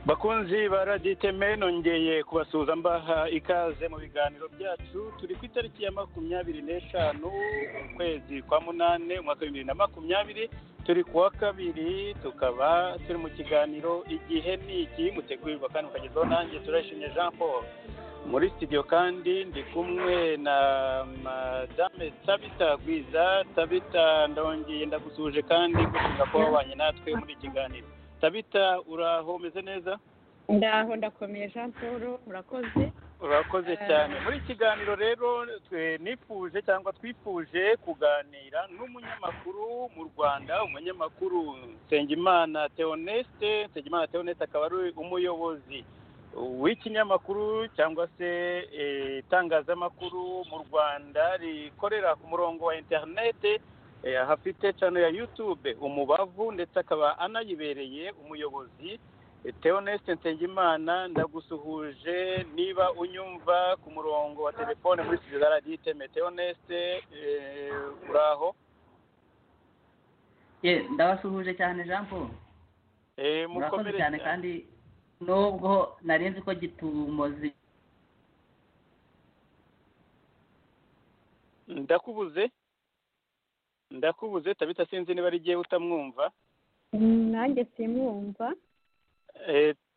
bakunzi ba raditeme nongeye kubasuhuza mbaha ikaze mu biganiro byacu turi ku itariki ya makumyabiri n'eshanu ukwezi kwa munani umwaka w'ibihumbi bibiri na makumyabiri turi ku wa kabiri tukaba turi mu kiganiro igihe ni iki mutegurirwa kandi mukagezaho nanjye turayishimye jean paul muri sitidiyo kandi ndi kumwe na madame tabita gwiza tabita ndongeye ndagusuhuje kandi gushimira ko wabanye natwe muri iki kiganiro tabita uraho umeze neza ndaho ndakomeye jean paul urakoze urakoze cyane muri iki kiganiro rero twe nifuje cyangwa twifuje kuganira n'umunyamakuru mu rwanda umunyamakuru nsengimana teoneste nsengimana teoneste akaba ari umuyobozi w'ikinyamakuru cyangwa se itangazamakuru mu rwanda rikorera ku murongo wa interinete hafite cano ya yutube umubavu ndetse akaba anayibereye umuyobozi teoneste nsengimana ndagusuhuje niba unyumva ku murongo wa telefone muri sitidiyo za radiyo iteme teoneste uraho ndabasuhuje cyane jean paul murakoze cyane kandi nubwo nzi ko gitumoze ndakubuze ndakubuze tabita sinzi niba ari igihe utamwumva nanjye simwumva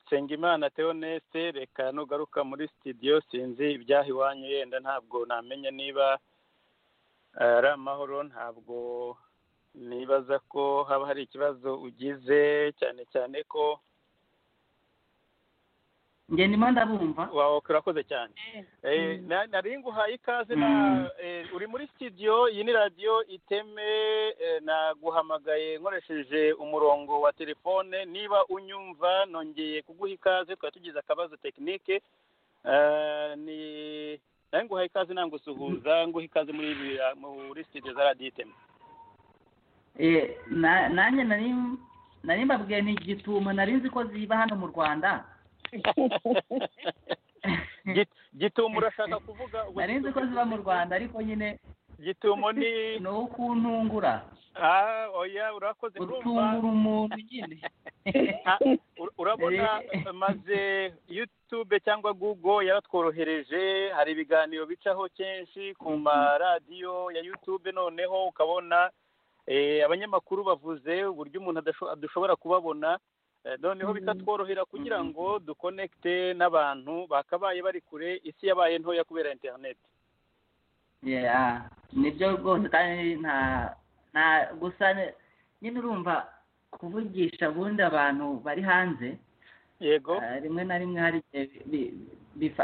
nsengimana teoneste reka nugaruka muri sitidiyo sinzi ibyaha iwanyu yenda ntabwo namenya niba ari amahoro ntabwo nibaza ko haba hari ikibazo ugize cyane cyane ko ndimo ndabumva wawe urakoze cyane nari nguhaye ikaze na uri muri sitidiyo iyi ni radiyo iteme naguhamagaye nkoresheje umurongo wa telefone niba unyumva nongeye kuguha ikaze twari tugize akabazo tekinike nari nguhaye ikaze nangusuhuza nguha ikaze muri sitidiyo za radiyo iteme nanjye nari mbabwiye ni igitumo nari nzi ko ziba hano mu rwanda gitumo urashaka kuvuga nari nzi ko ziba mu rwanda ariko nyine gitumo ni ni ukuntungura oya urakoze utungura umuntu nyine urabona maze yutube cyangwa gugo yaratworohereje hari ibiganiro bicaho kenshi ku maradiyo ya yutube noneho ukabona abanyamakuru bavuze uburyo umuntu adashobora kubabona noneho bikatworohera kugira ngo dukonekite n'abantu bakabaye bari kure isi yabaye ntoya kubera interineti nibyo rwose kandi nta gusa nyine urumva kuvugisha ubundi abantu bari hanze yego rimwe na rimwe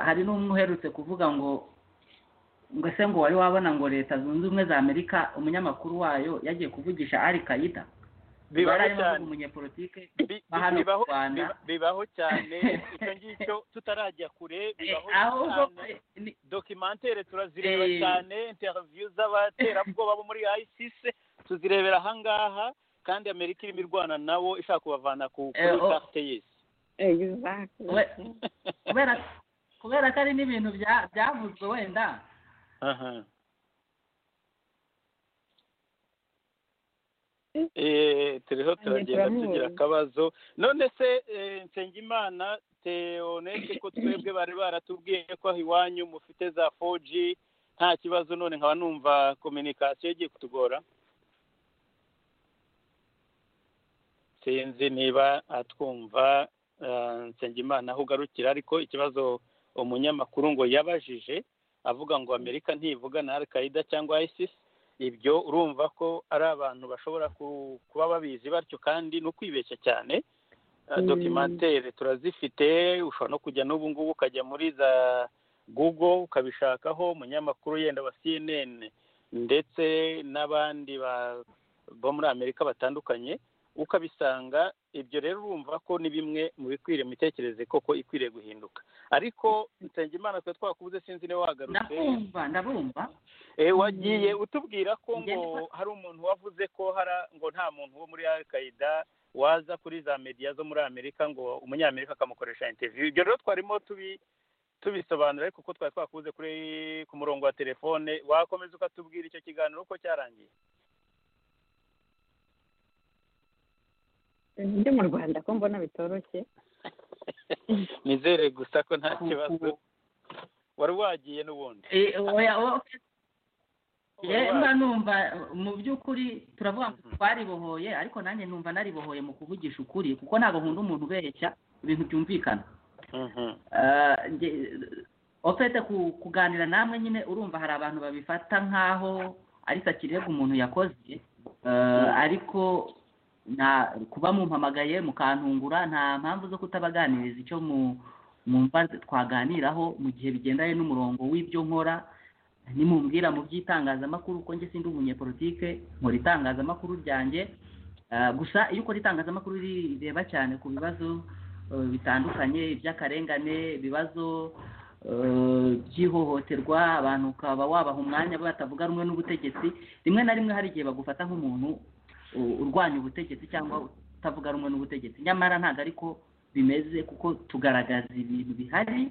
hari n'umwe uherutse kuvuga ngo ngo ese ngo wari wabona ngo leta zunze ubumwe za amerika umunyamakuru wayo yagiye kuvugisha ari kayida bibaho cyane umunyepolitike bibaho cyane icyo ngicyo tutarajya kure bibaho cyane dokimantere turazireba cyane interiviyu z'abaterabwoba bo muri ayisise tuzirebera ahangaha kandi amerika irimo irwana nabo ishaka kubavana ku kuri karite y'isi kubera ko ari n'ibintu byavuzwe wenda turiho turagenda tugira akabazo none se nsengimana teonete ko twebwe bari baratubwiye ko iwanyu mufite za foji nta kibazo none nkaba numva kominikasiyo igiye kutugora sinzi niba atwumva nsengimana aho ugarukira ariko ikibazo umunyamakuru ngo yabajije avuga ngo amerika ntivuga na al-qaida cyangwa isisi ibyo urumva ko ari abantu bashobora kuba babizi batyo kandi no kwibeshya cyane dokimantere turazifite ushobora no kujya n'ubu ngubu ukajya muri za google ukabishakaho umunyamakuru yenda wa cnn ndetse n'abandi bo muri amerika batandukanye ukabisanga ibyo rero urumva ko ni bimwe mu bikwiriye imitekerereze koko ikwiriye guhinduka ariko nsengimana twe twakubuze sinzi niba wagarutse ndabumva ndabumva wagiye utubwira ko ngo hari umuntu wavuze ko hari ngo nta muntu wo muri al-qaida waza kuri za mediya zo muri amerika ngo umunyamerika akamukoresha interviyu ibyo rero twarimo tubi tubisobanura ariko kuko twari twakubuze kuri ku murongo wa telefone wakomeza ukatubwira icyo kiganiro uko cyarangiye ndi mu rwanda ko mbona bitoroshye nizere gusa ko nta Ku- kibazo ku- wari wagiye n'ubundi Eh, oya, oya, Wari Eh, wagiye. mba numva mu by'ukuri turavuga ngo twaribohoye ariko nanjye numva naribohoye mu kuvugisha ukuri kuko ntabwo nkunda umuntu ubeshya ibintu byumvikana Mhm. Eh, nge- ofete ku- kuganira namwe nyine urumva hari abantu babifata nk'aho ari sakirega umuntu yakoze Eh, ariko na kuba mumpamagaye mukantungura nta mpamvu zo kutabaganiriza icyo mu mumva twaganiraho mu gihe bigendanye n'umurongo w'ibyo nkora nimumbwira mu by'itangazamakuru ko njye sindi umunyepolitike nkora itangazamakuru ryanjye Eh, gusa iyo ukora itangazamakuru rireba cyane ku bibazo eh, bitandukanye iby'akarengane ibibazo eh, by'ihohoterwa abantu ukaba wabaha umwanya batavuga rumwe n'ubutegetsi rimwe na rimwe hari igihe bagufata nk'umuntu u- urwanya ubutegetsi cyangwa utavuga rumwe n'ubutegetsi nyamara ntabwo ariko bimeze kuko tugaragaza ibintu bihari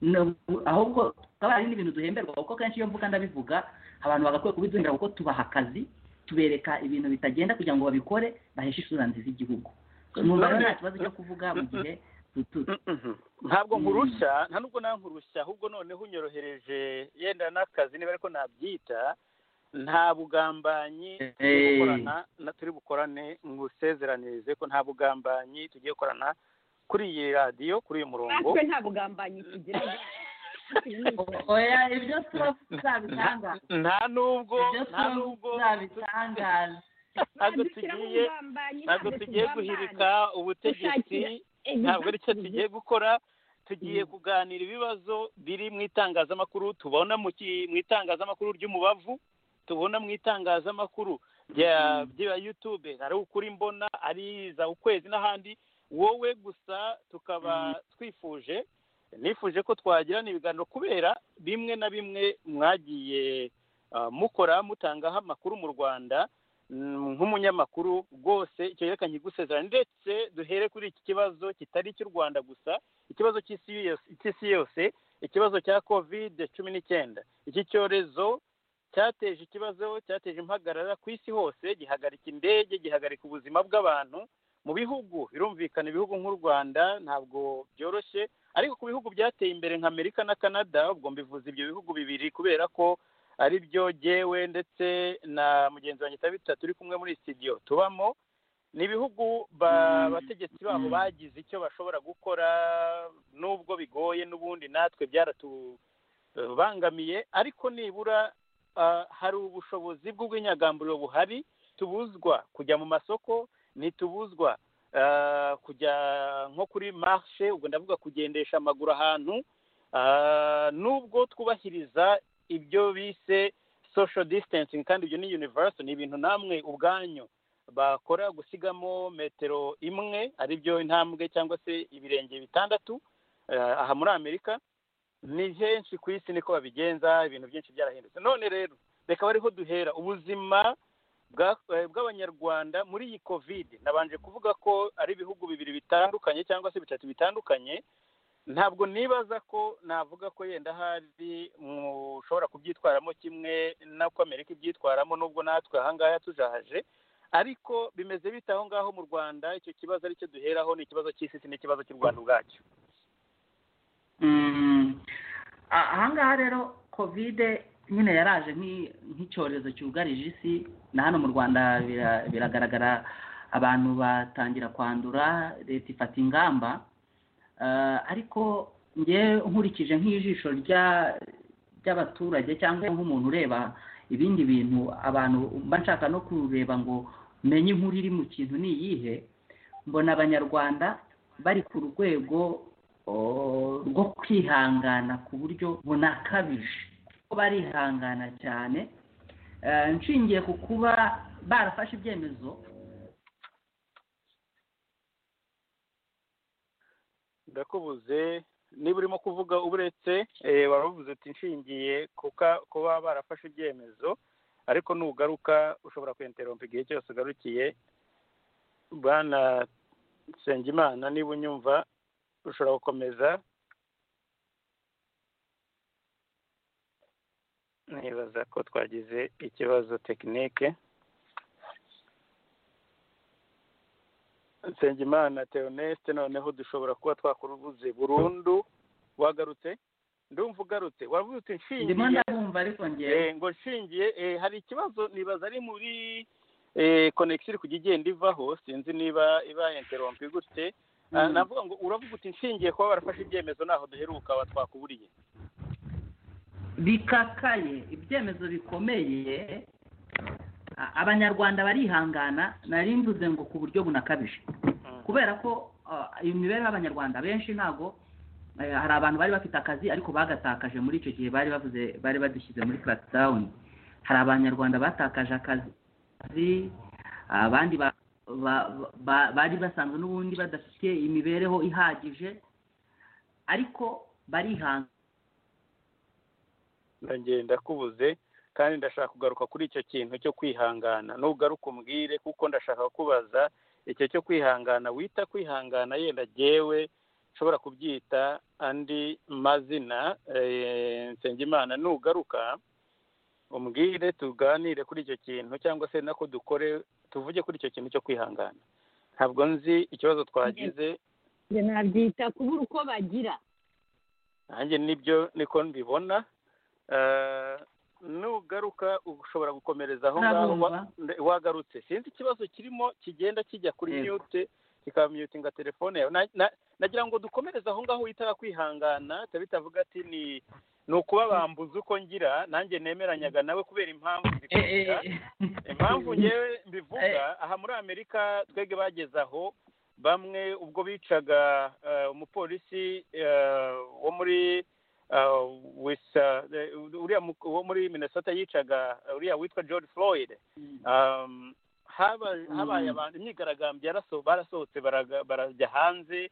no- ahubwo tukaba ari n'ibintu duhemberwa kuko kenshi iyo mvuga ndabivuga abantu bagakwiye kubiduhembera kuko tubaha akazi tubereka ibintu bitagenda kugira ngo babikore baheshe isura nziza igihugu numva rero nta kibazo cyo kuvuga mu gihe tu- tu- Mhm. ntabwo Mm. nkurushya nta nubwo nawe nkurushya ahubwo noneho unyorohereje yenda n'akazi niba ariko nabyita nta bugambanyi turi Eh. gukorana na turi bukorane ngusezeranirize ko nta bugambanyi tugiye gukorana kuri iyi radiyo kuri uyu murongo natwe nta bugambanyi tugira oya ibyo turavuga bitanga nta nubwo ibyo nta nubwo turavuga bitangaza ntabwo tugiye ntabwo tugiye guhirika ubutegetsi Gushakira- ntabwo ari cyo tugiye gukora tugiye Mm. kuganira ibibazo biri mu itangazamakuru tubona mu ki- mu itangazamakuru ry'umubavu tubona mu itangazamakuru rya Mm. rya yutube ari ukuri mbona ari za ukwezi n'ahandi wowe gusa tukaba Mm. twifuje nifuje ko twagirana ibiganiro kubera bimwe na bimwe mwagiye ah, mukora mutangaho amakuru mu rwanda Mm, nk'umunyamakuru rwose icyo yerekanye igusezerano ndetse duhere kuri iki kibazo kitari icy'u rwanda gusa ikibazo cy'isi yose- cy'isi yose ikibazo cya kovide cumi n'icyenda iki cyorezo cyateje ikibazo cyateje impagarara ku isi hose gihagarika indege gihagarika ubuzima bw'abantu mu bihugu birumvikana ibihugu nk'u rwanda ntabwo byoroshye ariko ku bihugu byateye imbere nka amerika na canada ubwo mbivuze ibyo bihugu bibiri kubera ko ari byo jyewe ndetse na mugenzi wanjye tabita turi kumwe muri studio tubamo ni ibihugu ba- Mm. abategetsi babo Mm. bagize icyo bashobora gukora nubwo bigoye n'ubundi natwe byaratubangamiye ariko nibura ah, hari ubushobozi bw'ubwinyagamburiro buhari tubuzwa kujya mu masoko ntitubuzwa ah, kujya nko kuri marshe ubwo ndavuga kugendesha amaguru ahantu Ah, nubwo twubahiriza ibyo bise social distancing kandi ibyo ni universal ni ibintu namwe ubwanyu bakora gusigamo metero imwe ari byo intambwe cyangwa se ibirenge bitandatu eh, aha muri amerika ni henshi ku isi niko babigenza ibintu byinshi byarahindutse none rero reka bariho duhera ubuzima bwa- eh, bw'abanyarwanda muri iyi covid nabanje kuvuga ko ari ibihugu bibiri bitandukanye cyangwa se bitatu bitandukanye ntabwo nibaza ko navuga ko yenda hari mushobora kubyitwaramo kimwe n'uko amerika ibyitwaramo nubwo natwe ahangaha tujahaje ariko bimeze bite aho ngaho mu rwanda icyo kibazo aricyo duheraho ni ikibazo cy'isi si n'ikibazo cy'u rwanda ubwacyo Mm. A- ahangaha rero kovide nyine yaraje nk'i- nk'icyorezo cyugarije isi na hano mu rwanda bira- biragaragara abantu batangira kwandura leta ifata ingamba Eh, ariko ngewe nkurikije nk'ijisho rya- ry'abaturage cyangwa nk'umuntu ureba ibindi bintu abantu mba nshaka no kureba ngo menye inkuru iri mu kintu ni iyihe mbona abanyarwanda bari ku rwego oh, rwo kwihangana ku buryo bunakabije ko barihangana cyane Eh, nshingiye ku kuba barafashe ibyemezo ndakubuze niba urimo kuvuga uburetse eh, wari wavuze uti nshingiye kuka- kuba barafashe ibyemezo ariko nugaruka ushobora kwenterompa igihe cyose ugarukiye bwana nsengimana niba unyumva ushobora gukomeza nibaza ko twagize ikibazo tekinike nsengimana teoneste noneho dushobora kuba twakuruvuze burundu wagarutse ndumva ugarutse wavuze uti ndimo nshingiye ndabumva ariko ngewe Eh, ngo nshingiye eh, hari ikibazo nibaza ari muri konegisiyo iri kujya igenda ivaho sinzi niba iba interompi gutse Ah, Mm. navuga ngo uravuga uti nshingiye kuba barafashe ibyemezo ntaho duheruka wa twakuburiye bikakaye ibyemezo bikomeye a- abanyarwanda barihangana nari mvuze ngo ku buryo bunakabije kubera ko ah, iyo mibereho y'abanyarwanda benshi ntago eh, hari abantu bari bafite akazi ariko bagatakaje muri icyo gihe bari bavuze bari badushyize muri crackdown hari abanyarwanda batakaje akazi abandi ba- ba- ba- bari basanzwe n'ubundi badafite imibereho ihagije ariko barihangana nongeye ndakubuze kandi ndashaka kugaruka kuri icyo kintu cyo kwihangana nugaruka umbwire kuko ndashaka kubaza icyo cyo kwihangana wita kwihangana yenda jyewe nshobora kubyita andi mazina eh, nsengimana nugaruka umbwire tuganire kuri icyo kintu cyangwa se nako dukore tuvuge kuri icyo kintu cyo kwihangana ntabwo nzi ikibazo twagize njye nabyita kubura uko bagira nanjye nibyo niko mbibona Eh, nugaruka ushobora gukomereza aho ngaho wa- Ndabumva. nde- wagarutse sinzi ikibazo kirimo kigenda kijya kuri Yego. mute kikamyutinga telefone yawe Na- na- nagira ngo dukomereze aho ngaho witara kwihangana bitaba bitavuga ati ni ni ukuba bambuza uko ngira nanjye nemeranyaga nawe kubera impamvu Eh, eh, zikurikira eh. impamvu ngewe mbivuga Eh. aha muri amerika twebwe bageze aho bamwe ubwo bicaga eh, umupolisi eh, wo muri eh, wisa eh, uriya mu- wo muri minnesota yicaga eh, uriya witwa george floyd Um, haba- Mm. habaye abantu imyigaragambyo yaraso- barasohotse baraga- barajya hanze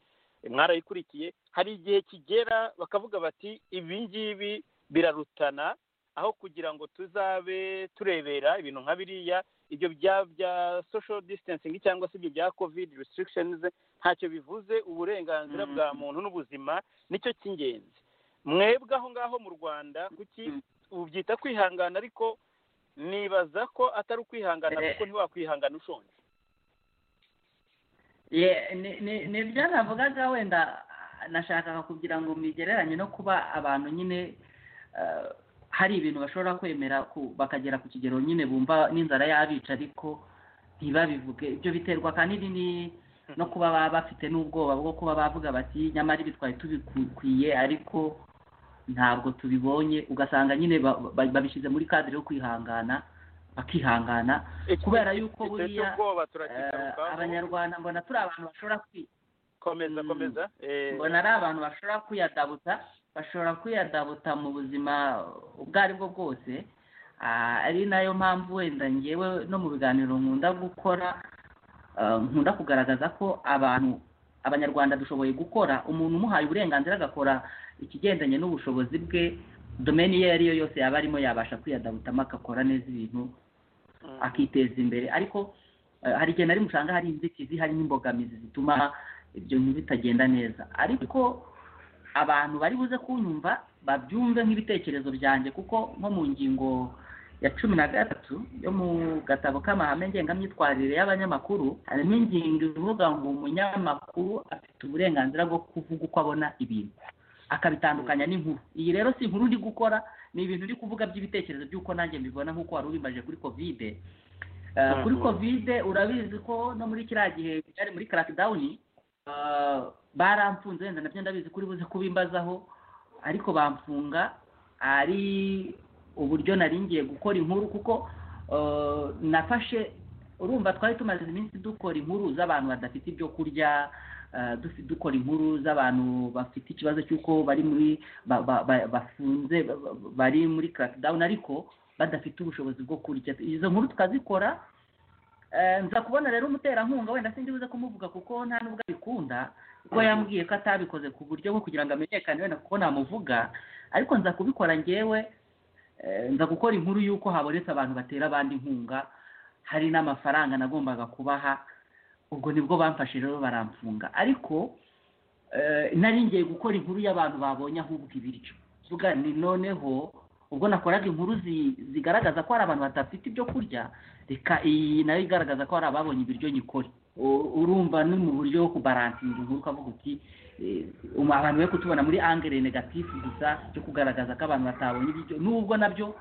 mwarayikurikiye hari igihe kigera bakavuga bati ibi ngibi birarutana aho kugira ngo tuzabe turebera ibintu nka biriya ibyo bya bya social distancing cyangwa se ibyo bya covid restrictions ntacyo bivuze uburenganzira Mm. bwa muntu n'ubuzima nicyo cy'ingenzi mwebwe aho ngaho mu rwanda kuki Mm. ubyita kwihangana ariko nibaza ko atari ukwihangana Eh. kuko ntiwakwihangana ushonje Ye- ni- ni ni byo navugaga wenda nashakaga kugira ngo mbigereranye no kuba abantu nyine eh, hari ibintu bashobora kwemera ku- bakagera ku kigero nyine bumva n'inzara yabica ariko ntibabivuge ibyo biterwa ahanini ni- no kuba baba bafite n'ubwoba bwo kuba bavuga bati nyamara ibi twari tubikwiye ariko ntabwo tubibonye ugasanga nyine ba- ba- babishyize muri kadire yo kwihangana bakihangana Iki- kubera yuko iki- iki buriya cy'ubwoba Eh, turakigarukaho abanyarwanda mbona turi abantu bashobora kwi komeza Mm. komeza Eh, mbona ari abantu bashobora kwiyadabuta bashobora kwiyadabuta mu buzima ubwo ari bwo bwose Ah, ari nayo mpamvu wenda ngewe no mu biganiro nkunda gukora eh, nkunda kugaragaza ko abantu abanyarwanda dushoboye gukora umuntu umuhaye uburenganzira agakora ikigendanye n'ubushobozi bwe domeni iyo ari yo yose yaba arimo yabasha kwiyadabutamo agakora neza ibintu mm. akiteza imbere ariko eh, hari igihe nari musanga hari inzitizi hari n'imbogamizi zituma ibyo bintu bitagenda neza ariko abantu bari buze kunyumva babyumve nk'ibitekerezo byanjye kuko nko mu ngingo ya cumi na gatatu yo mu gatabo k'amahame ngengamyitwarire y'abanyamakuru harimo ingingo ivuga ngo umunyamakuru afite uburenganzira bwo kuvuga uko abona ibintu akabitandukanya n'inkuru iyi rero si inkuru ndi gukora ni ibintu uri kuvuga by'ibitekerezo by'uko nanjye mbibona nk'uko wari ubimajije kuri kovide Eh, Mhm. kuri kovide urabizi ko no muri kiriya gihe cyari muri crackdowni eh, baramfunze wenda nabyo ndabizi kuri buze kubimbazaho ariko bamfunga ari uburyo nari ngiye gukora inkuru kuko eh, nafashe urumva twari tumaze iminsi dukora inkuru z'abantu badafite ibyo kurya eh, dufi- dukora inkuru z'abantu bafite ikibazo cy'uko bari muri ba- ba- ba- bafunze ba- ba- bari muri crackdown ariko badafite ubushobozi bwo kurya izo nkuru tukazikora Eh, nza kubona rero umuterankunga wenda sinzi buze kumuvuga kuko nta nubwo abikunda kuko yambwiye ko atabikoze ku buryo bwo kugira ngo amenyekane wenda kuko namuvuga ariko nza kubikora ngewe eh, nza gukora inkuru y'uko habonetse abantu batera abandi inkunga hari n'amafaranga nagombaga kubaha ubwo nibwo bamfashe rero baramfunga ariko eh, nari ngiye gukora inkuru y'abantu babonye ahubwo ibiryo vuga ni noneho ubwo nakoraga inkuru zi- zigaragaza ko hari abantu badafite ibyo kurya reka iyi nayo igaragaza ko hari ababonye ibiryo nyikore u- urumva ni mu buryo bwo kubaransinga inkuru ukavuga uti eh, um- abantu be kutubona muri angere negatifu gusa cyo kugaragaza ko abantu batabonye ibyo nubwo nabyo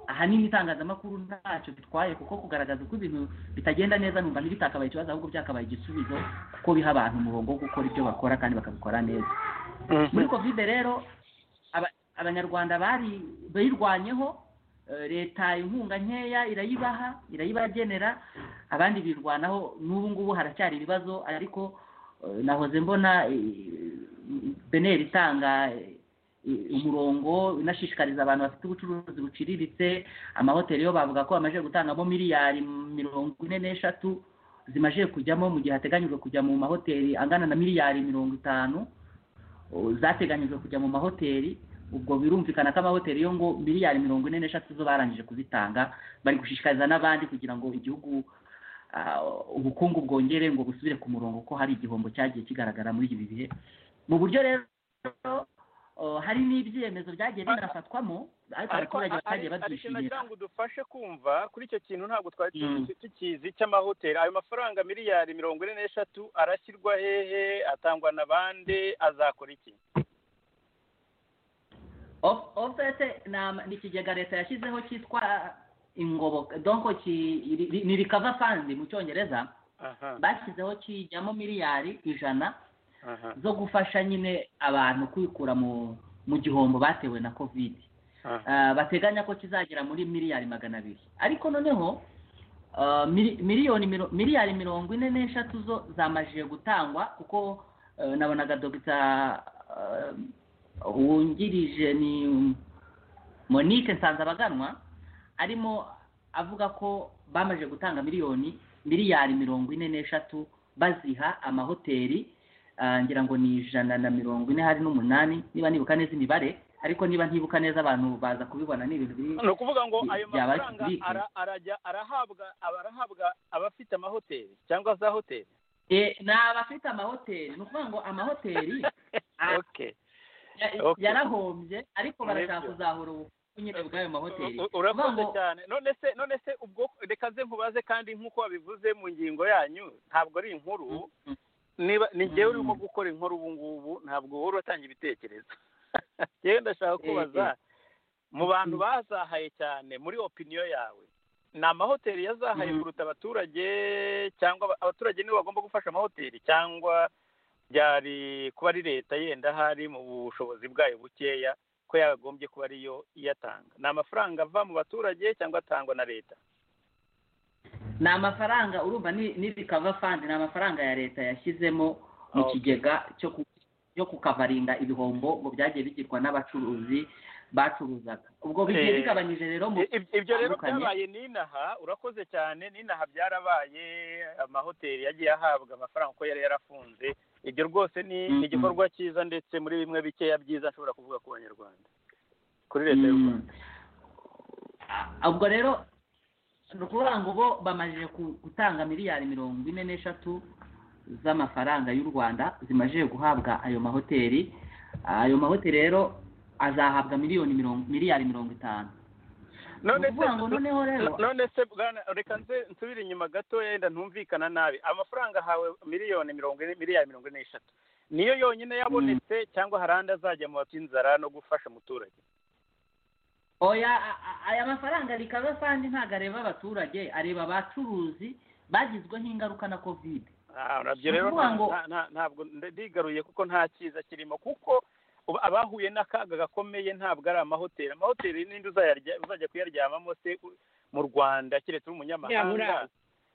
ahanini itangazamakuru ntacyo bitwaye kuko kugaragaza uko ibintu bitagenda neza numva ntibitakabaye ikibazo ahubwo byakabaye igisubizo kuko biha abantu umurongo wo gukora ibyo bakora kandi bakabikora neza muri kovide rero aba- abanyarwanda bari bayirwanyeho eh, leta inkunga nkeya irayibaha irayibagenera abandi birwanaho n'ubu ngubu haracyari ibibazo ariko eh, nahoze mbona beneri itanga eh, umurongo inashishikariza abantu bafite ubucuruzi buciriritse amahoteli yo bavuga ko bamaze gutangamo miliyari mirongo ine n'eshatu zimaze kujyamo mu gihe hateganyijwe kujya mu mahoteli angana na miliyari mirongo itanu o, zateganyijwe kujya mu mahoteli ubwo birumvikana ko amahoteli yo ngo miliyari mirongo ine n'eshatu zo barangije kuzitanga bari gushishikariza n'abandi kugira ngo igihugu ah, ubukungu bwongere ngo busubire ku murongo ko hari igihombo cyagiye kigaragara muri ibi bihe mu buryo rero o, hari n'ibyemezo byagiye binafatwamo ariko ariko abaturage batagiye ariko babyishimira nagira ngo udufashe kumva kuri icyo kintu ntabwo twari Mm. tuzi- tukizi cy'amahoteli ayo mafaranga miliyari mirongo ine n'eshatu arashyirwa hehe atangwa na bande azakora iki Of- ofete ni ama- ni ikigega leta yashyizeho cyitwa ingoboka donko ki- ri- ni rikava fandi mu cyongereza aha bashyizeho kijyamo miliyari ijana aha zo gufasha nyine abantu kwikura mu mu gihombo batewe na kovide aha Ah, bateganya ko kizagera muri miliyari magana abiri ariko noneho ah, mili- miliyoni miro- miliyari mirongo ine n'eshatu zo zamajije gutangwa kuko eh, nabonaga dogita ah, wungirije ni monique nsanzabaganwa arimo avuga ko bamaze gutanga miliyoni miliyari mirongo ine n'eshatu baziha amahoteli ah, ngira ngo ni ijana na mirongo ine hari n'umunani niba nibuka neza imibare ariko niba ntibuka neza abantu baza kubibona ni ibintu biri ni ukuvuga ngo ayo Byaba ari mafaranga public. ara- arajya arahabwa arahabwa abafite amahoteli cyangwa za hoteli Eh, ni abafite amahoteli ni ukuvuga ngo amahoteli Ah. okay ya- Okay. yarahombye ariko barashaka Nibyo. kuzahura ubukungu nyine bw'ayo mahoteli U- u- urakoze Vuga ngo- cyane none se none se ubwo reka nze nkubaze kandi nk'uko wabivuze mu ngingo yanyu ntabwo ari inkuru Mm. niba ni njyewe Mm. urimo gukora inkuru ubu ngubu ntabwo wowe uratanga ibitekerezo yewe ndashaka Eh, kubaza eh. mu bantu bazahaye cyane muri opiniyo yawe ni amahoteli yazahaye Mm. kuruta abaturage cyangwa aba- abaturage nibo bagomba gufasha amahoteli cyangwa byari kuba ari leta yenda ahari mu bushobozi bwayo bukeya ko yakagombye kuba ariyo iyatanga ni amafaranga ava mu baturage cyangwa atangwa na leta ni amafaranga urumva ni ni rikava fandi ni amafaranga ya leta yashyizemo mu Okay. kigega cyo ku- cyo kukavaringa ibihombo ngo byagiye bigirwa n'abacuruzi bacuruzaga ubwo bigiye Eh, bigabanyije rero mu I- ibyo- ibyo rero bitandukanye. byabaye n'inaha urakoze cyane n'inaha byarabaye amahoteli yagiye ahabwa amafaranga uko yari yarafunze ibyo rwose ni Mhm. ni igikorwa cyiza ndetse muri bimwe bikeya byiza nshobora kuvuga ku banyarwanda kuri leta y'u Mm. rwanda Ah, ubwo rero ni ukuvuga ngo bo bamajije ku- gutanga miliyari mirongo ine n'eshatu z'amafaranga y'u rwanda zimajije guhabwa ayo mahoteli ayo mahoteli rero azahabwa miliyoni mirongo miliyari mirongo itanu ni none se ukuvuga ngo noneho rero none se bwana reka nze nsubire inyuma gato yenda ntumvikana nabi amafaranga ahawe miliyoni mirongo ine miliyari mirongo ine n'eshatu niyo yonyine yabonetse cyangwa hari andi azajya mu bafite inzara no gufasha umuturage oya a- a- aya mafaranga rikaba kandi ntabwo areba abaturage areba abacuruzi bagizweho ingaruka na kovide Ah, nabyo rero Ukuvuga nta- ngo- nta- nta- ntabwo nda- ndigaruye kuko nta cyiza kirimo kuko ubu abahuye n'akaga gakomeye ntabwo ari amahoteli amahoteli n'indi uzayarya- uzajya kuyaryamamo se u- mu rwanda keretse uri umunyamahanga Yabura.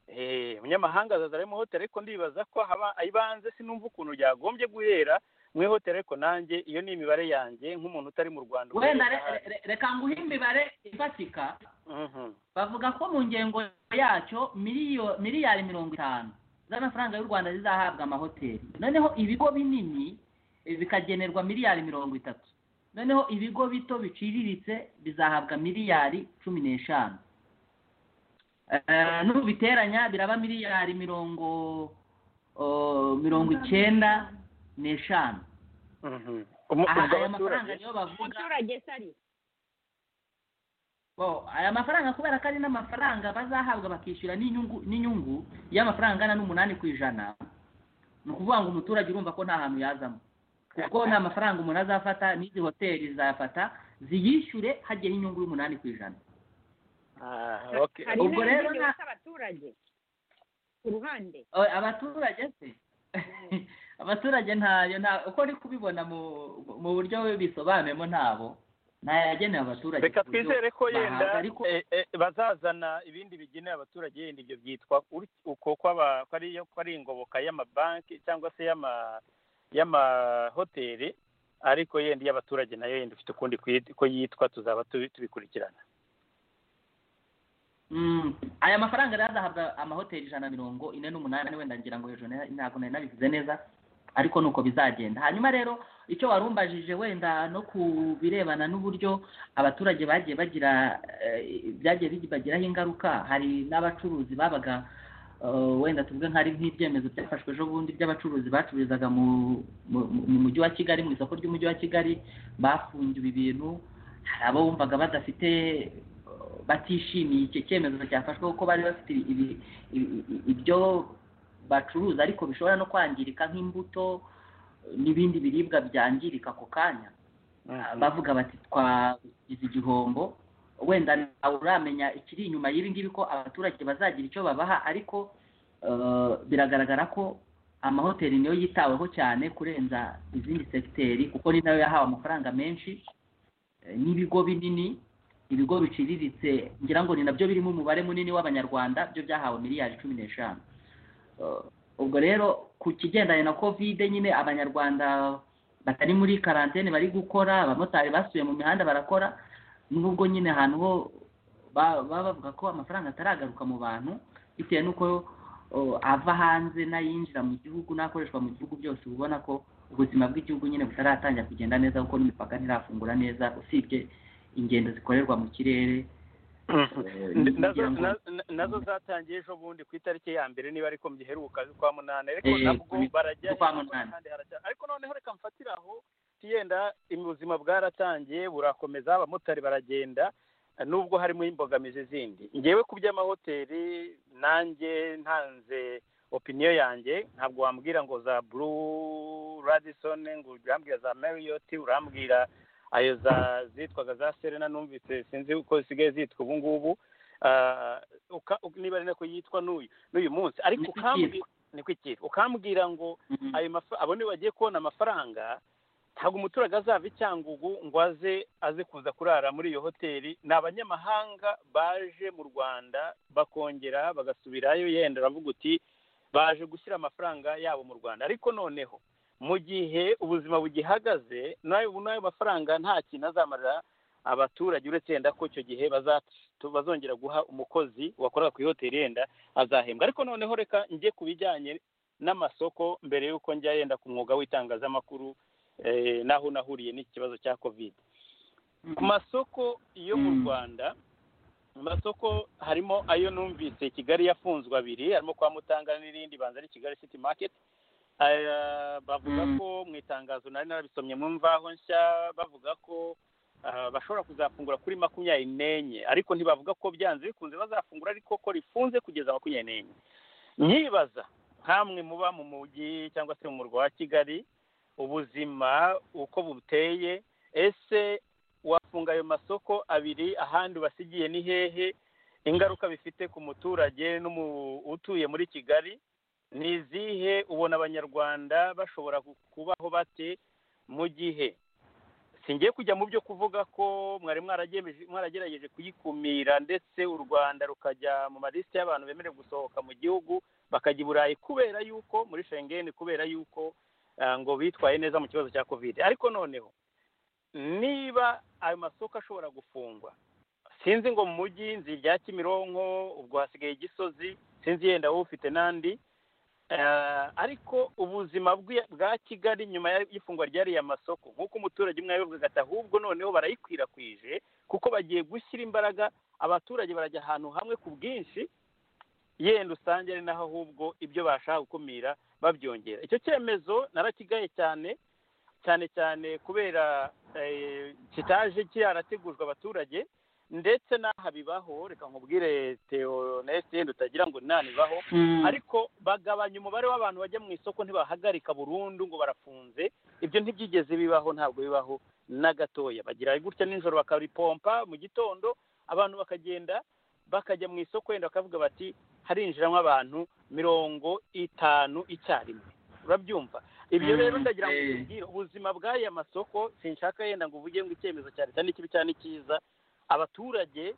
Eh, umunyamahanga azaza ari mu hoteli ariko ndibaza ko haba ibanze sinumva ukuntu ryagombye guhera mu ihoteli ariko nanjye iyo ni imibare yanjye nk'umuntu utari mu rwanda wenda ukorera re- ahandi. re- reka nguhe imibare ifatika Mhm. bavuga ko mu ngengo yacyo miliyo miliyari mirongo itanu z'amafaranga y'u rwanda zizahabwa amahoteli noneho ibigo binini eh, bikagenerwa miliyari mirongo itatu noneho ibigo bito biciriritse bizahabwa miliyari cumi n'eshanu Eh, nubiteranya biraba miliyari mirongo oh, mirongo icyenda n'eshanu Mhm. Umu- aha ubwo aya mafaranga abaturage niyo bavuga umuturage se ari Wow, aya mafaranga kubera ko ari n'amafaranga bazahabwa bakishyura n'inyungu n'inyungu y'amafaranga angana n'umunani ku ijana ni ukuvuga ngo umuturage urumva ko nta hantu yazamo kuko nta mafaranga umuntu azafata n'izi hoteli zafata ziyishyure hagiyeho inyungu y'umunani ku ijana Ah, okay. hari ubwo rero n'ibindi nta- bita abaturage ku ruhande Eh, abaturage se abaturage ntayo nta uko ndi kubibona mu mu buryo bisobanuyemo ntabo ntayo yagenewe abaturage reka ku buryo twizere ko yenda bahabwa, ariko eh, eh, bazazana ibindi bigenewe abaturage yenda ibyo byitwa uri- uko kwaba- ko ari- ko ari ingoboka y'amabanki cyangwa se y'ama y'amahoteli ariko yenda iy'abaturage nayo yenda ifite ukundi kwi- ko yitwa tuzaba tubi- tubikurikirana Mm. aya mafaranga rero azahabwa amahoteli ijana na mirongo ine n'umunani wenda ngira ngo hejuru na- ntabwo nari nabivuze neza ariko nuko bizagenda hanyuma rero icyo warumbajije wenda no ku birebana n'uburyo abaturage bagiye bagira eh, byagiye bibagiraho ingaruka hari n'abacuruzi babaga eh, wenda tuvuge nk'ari nk'ibyemezo byafashwe ejo bundi by'abacuruzi bacururizaga mu mu- mu- mu mujyi wa kigali mu isoko ry'umujyi wa kigali bafungiwe ibintu hari abo wumvaga badafite batishimiye icyo cyemezo cyafashwe kuko bari bafite ibi- ibi- ibi- ibyo bacuruza ariko bishobora no kwangirika nk'imbuto n'ibindi biribwa byangirika ako kanya bavuga bati twagize igihombo wenda ntawe uramenya ikiri inyuma y'ibi ngibi ko abaturage bazagira icyo babaha ariko eh, biragaragara ko amahoteli niyo yitaweho cyane kurenza izindi segiteri kuko ni nayo yahawe amafaranga menshi eh, n'ibigo binini ibigo biciriritse ngira ngo ni nabyo birimo umubare munini w'abanyarwanda byo byahawe miliyari cumi n'eshanu Eh, ubwo rero ku kigendanye na kovide nyine abanyarwanda batari muri karantene bari gukora abamotari basuye mu mihanda barakora nubwo nyine ahantu ho ba- baba bavuga ko amafaranga ataragaruka mu bantu bitewe n'uko oh, ava hanze n'ayinjira mu gihugu n'akoreshwa mu gihugu byose uba ubona ko ubuzima bw'igihugu nyine butaratangira kugenda neza kuko n'imipaka ntirafungura neza usibye ingendo zikorerwa mu kirere eh, nazo ngira ngo- na- na- nazo zatangiye ejo bundi ku itariki ya mbere niba ariko mgiheruka z'ukwa munani ariko Eh, nabwo z'ukwa barajya munani. kandi harajya ariko noneho reka mfatire aho yenda ubuzima bwaratangiye burakomeza abamotari baragenda nubwo harimo imbogamizi zindi ngewe ku by'amahoteli nanjye ntanze opiniyo yanjye ntabwo wambwira ngo za buru radison ngo urambwira za mariyoti urambwira ayo za zitwaga za serena numvise sinzi uko zisigaye zitwa ubu ngubu Ah, uka- niba ari nako yitwa n'uyu n'uyu munsi ariko Niko ukambwira ikitwa. niko ikitwa ukambwira ngo Mhm. ayo mafa- abo niba bagiye kubona amafaranga ntabwo umuturage azava icyangugu ngo aze aze kuza kurara muri iyo hoteli ni abanyamahanga baje mu rwanda bakongera bagasubirayo yenda uravuga uti baje gushyira amafaranga yabo mu rwanda ariko noneho mu gihe ubuzima bugihagaze n'ayo n'ayo mafaranga nta kintu azamarira abaturage uretse yenda ko icyo gihe baza- bazongera guha umukozi wakoraga ku ihoteli yenda azahembwa ariko noneho reka njye ku bijyanye n'amasoko mbere y'uko njya yenda ku mwuga w'itangazamakuru eh, n'aho nahuriye n'ikibazo cya covid ku masoko yo mu Mm. rwanda mu masoko harimo ayo numvise kigali yafunzwe abiri harimo kwa mutanga n'irindi banza ari kigali city market Aya, bavuga Mm. ko mu itangazo nari narabisomye mu mvaho nshya bavuga ko ah, bashobora kuzafungura kuri makumyabiri n'enye ariko ntibavuga ko byanze bikunze bazafungura ariko ko rifunze kugeza makumyabiri n'enye nyibaza nkamwe muba mu mujyi cyangwa se mu murwa wa kigali ubuzima uko buteye ese wafunga ayo masoko abiri ahandi ubasigiye ni hehe ingaruka bifite ku muturage n'umu- utuye muri kigali ni izihe ubona abanyarwanda bashobora ku- kubaho bate mu gihe singiye kujya mu byo kuvuga ko mwari mwaragemeje- mwaragerageje kuyikumira ndetse u rwanda rukajya mu malisiti y'abantu bemerewe gusohoka mu gihugu bakajya i burayi kubera yuko muri shengeni kubera yuko ah, ngo bitwaye neza mu kibazo cya kovide ariko noneho niba ayo masoko ashobora gufungwa sinzi ngo mu mujyi nzi irya kimironko ubwo hasigaye gisozi sinzi yenda wowe ufite n'andi Eh, ariko ubuzima bwi- bwa kigali nyuma ya- y'ifungwa ryariya masoko nk'uko umuturage umwe yabivugaga ati ahubwo noneho barayikwirakwije kuko bagiye gushyira imbaraga abaturage barajya ahantu hamwe ku bwinshi yenda usanga ari naho ahubwo ibyo bashaka gukumira babyongera icyo cyemezo narakigaye cyane cyane cyane kubera eh, kitaje cyarategujwe abaturage ndetse n'aha bibaho reka nkubwire teoneste yenda utagira ngo inani ibaho Mm. ariko bagabanya umubare w'abantu bajya mu isoko ntibahagarika burundu ngo barafunze ibyo ntibyigeze bibaho ntabwo bibaho na gatoya bagira gutya nijoro bakaripompa mu gitondo abantu bakagenda bakajya mu isoko wenda bakavuga bati harinjiramo abantu mirongo itanu icyarimwe urabyumva ibyo Mm, rero ndagira ngo eh. nkubwire, ubuzima bw'aya masoko sinshaka yenda ngo uvuge ngo icyemezo cya leta ni kibi cyane cyiza abaturage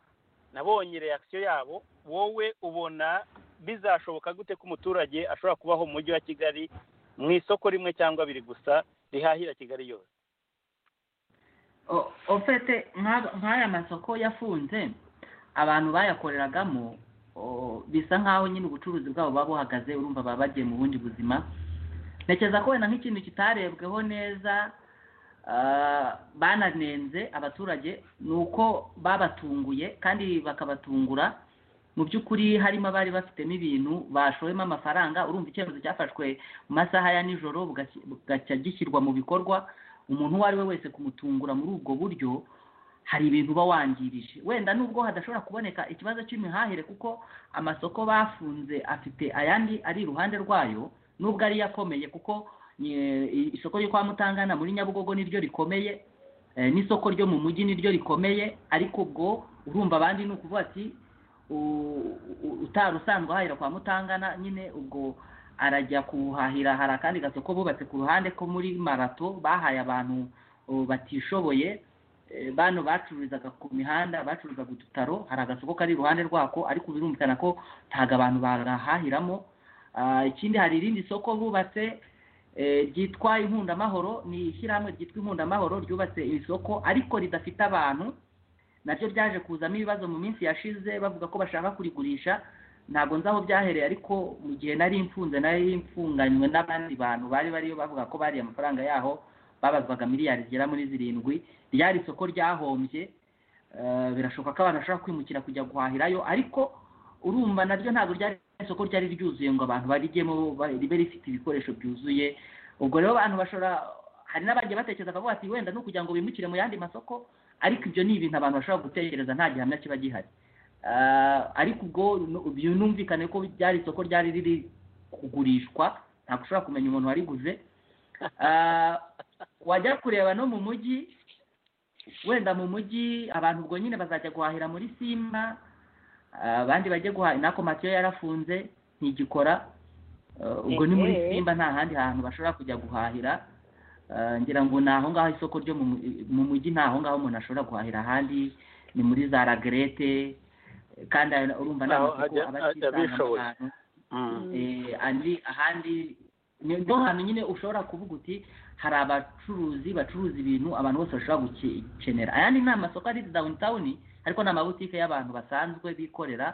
nabonye reakisiyo yabo wowe ubona bizashoboka gute ko umuturage ashobora kubaho mu mujyi wa kigali mu isoko rimwe cyangwa abiri gusa rihahira kigali yose O- ofete nk'aba- nk'aya masoko yafunze abantu bayakoreragamo o, bisa nk'aho nyine ubucuruzi bwabo buba buhagaze urumva baba bagiye mu bundi buzima ntekereza ko wenda nk'ikintu kitarebweho neza ah, bananenze abaturage ni uko babatunguye kandi bakabatungura mu by'ukuri harimo abari bafitemo ibintu bashoyemo amafaranga urumva icyemezo cyafashwe mu masaha ya nijoro bugaki- bugacya gishyirwa mu bikorwa umuntu uwo ari we wese kumutungura muri ubwo buryo hari ibintu uba wangirije wenda nubwo hadashobora kuboneka ikibazo cy'imihahire kuko amasoko bafunze afite ayandi ari iruhande rwayo nubwo ariyo akomeye kuko eh, isoko ryo kwa mutangana muri nyabugogo niryo rikomeye eh, n'isoko ryo mu mujyi niryo rikomeye ariko ubwo urumva abandi ni ukuvuga ati u- u- utari usanzwe ahahira kwa mutangana nyine ubwo arajya kuhahira hari akandi gasoko bubatse ku ruhande ko muri marato bahaye abantu uh, batishoboye Eh, bano bacururizaga ku mihanda bacuruzaga udutaro hari agasoko kari iruhande rwako ariko birumvikana ko ntabwo abantu barahahiramo Ah, ikindi hari irindi soko bubatse eh, ryitwa inkundamahoro ni ishyirahamwe ryitwa inkundamahoro ryubatse isoko ariko ridafite abantu naryo byaje kuzamo ibibazo mu minsi yashize bavuga ko bashaka kurigurisha ntabwo nzi aho byahereye ariko mu gihe nari mfunze nari mfunganywe n'abandi bantu bari bariyo bavuga ko bariye amafaranga yaho babazwaga miliyari zigera muri zirindwi ryari isoko ryahombye eh, birashoboka ko abantu bashobora kwimukira kujya guhahirayo ariko urumva naryo ntabwo ryari isoko ryari ryuzuye ngo abantu barijyemo ba- ribe rifite ibikoresho byuzuye ubwo rero abantu bashobora hari n'abagiye batekereza bavuga ati wenda ni ukugira ngo bimukire mu yandi masoko ariko ibyo ni ibintu abantu bashobora gutekereza nta gihamya kiba gihari Ah, ariko ubwo nu- binumvikane ko ryari isoko ryari riri kugurishwa ntabwo ushobora kumenya umuntu wariguze Ah, wajya kureba no mu mujyi wenda mu mujyi abantu ubwo nyine bazajya guhahira muri simba Ah, abandi bajye guhahira nako matiyo yarafunze ntigikora Ah, ubwo ni muri Ehe. simba nta handi hantu bashobora kujya guhahira Eh, ngira ngo ni aho ngaho isoko ryo mu mu- mu mujyi ni aho ngaho umuntu ashobora guhahira ahandi ni muri za ragrete eh, kandi ayo- urumva ni Naho amasoko hajya- aba hajya atisangamo abishoboye. abantu Mm. Eh, andi ahandi ni niho hantu nyine ushobora kuvuga uti hari abacuruzi bacuruza ibintu abantu bose bashobora gukenera ayandi ni amasoko ari downtown ariko ni amabutike y'abantu basanzwe bikorera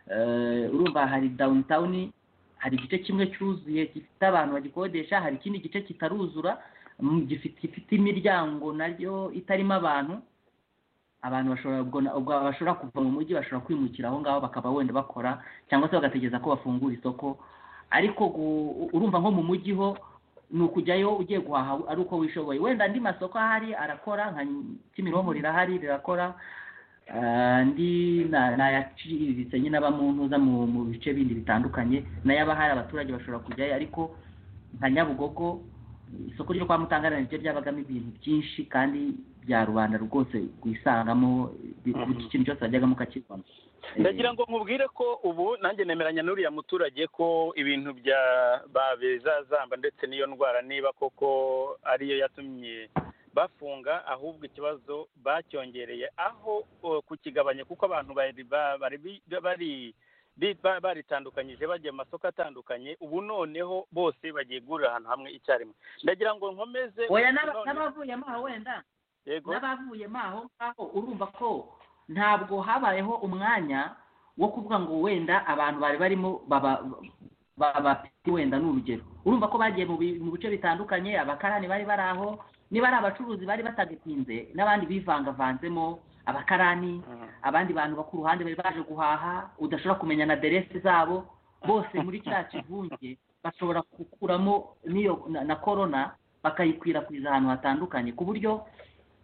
Eh, urumva hari downtown hari igice kimwe cyuzuye gifite abantu bagikodesha hari ikindi gice kitaruzura mm, gifite gifite imiryango naryo itarimo abantu abantu bashobora ubwo na- ubwo bashobora kuva mu mujyi bashobora kwimukira aho ngaho bakaba wenda bakora cyangwa se bagategereza ko bafungura isoko ariko gu- urumva nko mu mujyi ho ni ukujyayo ugiye guhaha ari uko wishoboye wenda andi masoko ahari arakora nka kimironko rirahari rirakora Ah, andi na- nayaciriritse nyine aba mu ntuza mu mu bice bindi bitandukanye n'ayaba hari abaturage bashobora kujyayo ariko nka nyabugogo isoko ryo kwa mutangana niryo ryabagamo ibintu byinshi kandi bya rubanda rwose rwisangamo bi- Mhm. buri kintu cyose wajyagamo ukakibona ndagira ngo nkubwire ko ubu nanjye nemeranya n'uriya muturage ko ibintu bya babe zazamba ndetse n'iyo ndwara niba koko ariyo yatumye bafunga ahubwo ikibazo bacyongereye aho o, kukigabanya kuko abantu bari ba- bari bi- bari bi- ba- baritandukanyije bajya mu masoko atandukanye ubu noneho bose bagiye gurira ahantu hamwe icyarimwe ndagira ngo nkomeze oya n'aba- none- n'abavuyemo aho wenda yego n'abavuyemo aho ngaho urumva ko ntabwo habayeho umwanya wo kuvuga ngo wenda abantu bari barimo baba ba- bafite wenda ni urugero urumva ko bagiye mu bi- mu bice bitandukanye abakarani bari bari aho niba ari abacuruzi bari batagatinze n'abandi bivangavanzemo abakarani Mhm. abandi bantu bo ku ruhande bari baje guhaha udashobora kumenya na deresi zabo bose muri cya kivunge bashobora gukuramo n'iyo na, na korona bakayikwirakwiza ahantu hatandukanye ku buryo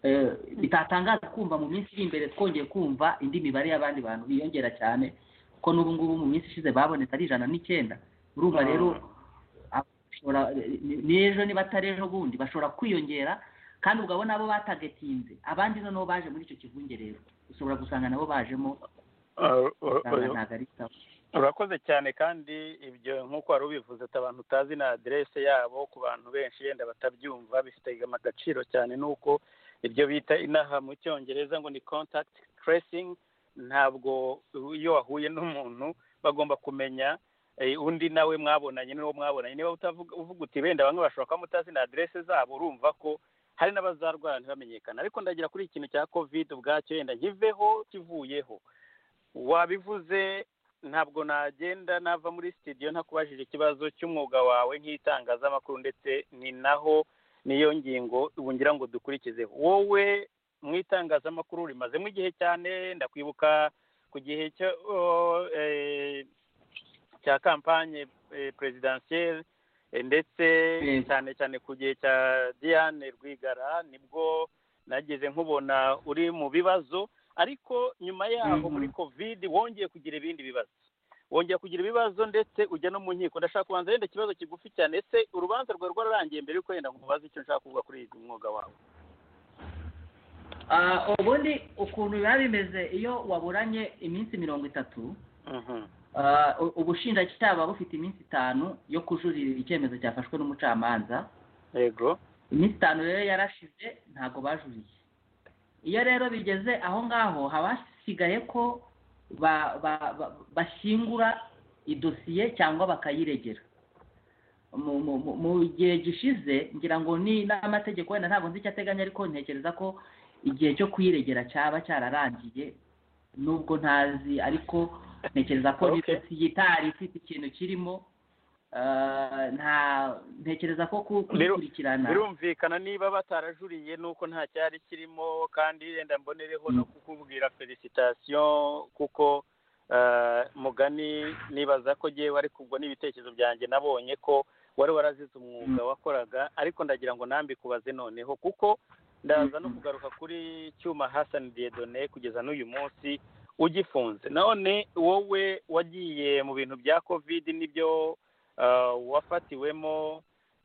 eh, bitatangaza kumva mu minsi iri imbere twongeye kumva indi mibare y'abandi bantu biyongera cyane kuko n'ubu ngubu mu minsi ishize babonetse ari ijana n'icyenda urumva rero abashobora n'ejo niba atari ejo bundi bashobora kwiyongera kandi ubwo abo batagatinze abandi noneho baje muri icyo kivungerero ushobora gusanga nabo bajemo usanga ntabwo ari sawa urakoze cyane kandi ibyo nk'uko wari ubivuze ati abantu utazi na aderese yabo ku bantu benshi yenda batabyumva bifite agaciro cyane nuko ibyo bita inaha mu cyongereza ngo ni contact tracing ntabwo iyo wahuye n'umuntu bagomba kumenya eh, undi nawe mwabonanye n'uwo mwabonanye niba utavuga uvuga uti benda bamwe bashobora kuba mutazi na aderese zabo urumva ko hari n'abazarwara ntibamenyekane ariko ndagira kuri ikintu cya covid ubwacyo yenda nkiveho kivuyeho wabivuze ntabwo nagenda nava muri sitidiyo ntakubajije ikibazo cy'umwuga wawe nk'itangazamakuru ndetse ni naho niyo ngingo ngira ngo dukurikize wowe mu itangazamakuru rimazemo igihe cyane ndakwibuka ku gihe cyo eh, cya kampanye eh, perezidansiyeri eh, ndetse Mm. cyane cyane ku gihe cya diane rwigara nibwo nageze nkubona uri mu bibazo ariko nyuma yaho Mhm. muri covid wongeye kugira ibindi bibazo wongeye kugira ibibazo ndetse ujya no mu nkiko ndashaka kubanza wenda ikibazo kigufi cyane ese urubanza rwawe rwararangiye mbere yuko wenda nkubaza icyo nshaka kuvuga kuri uyu mwuga wawe Ah, ubundi ukuntu biba bimeze iyo waburanye iminsi mirongo itatu Ah, u- ubushinjacyaha buba bufite iminsi itanu yo kujuririra icyemezo cyafashwe n'umucamanza yego iminsi itanu rero yarashize ntabwo bajuriye iyo rero bigeze aho ngaho haba hasigaye ko ba- ba- ba- bashyingura idosiye cyangwa bakayiregera mu mu- mu- mu gihe gishize ngira ngo ni n'amategeko wenda ntabwo nzi icyo ateganya ariko ntekereza ko igihe cyo kuyiregera cyaba cyararangiye nubwo ntazi ariko ntekereza ko Okay. n'idosiye itari ifite ikintu kirimo Ah, nta ntekereza ko ku- Rero- kuyikurikirana birumvikana niba batarajuriye nuko nta cyari kirimo kandi yenda mbonereho no kukubwira felicitasiyo kuko eh, mugani nibaza ko ngewe ariko ubwo n'ibitekerezo byanjye nabonye ko wari warazize umwuga wakoraga ariko ndagira ngo nambikubaze noneho kuko ndaza no Mhm. kugaruka kuri cyuma Hassan Diedone kugeza n'uyu munsi ugifunze none wowe wagiye mu bintu bya covid nibyo eh, wafatiwemo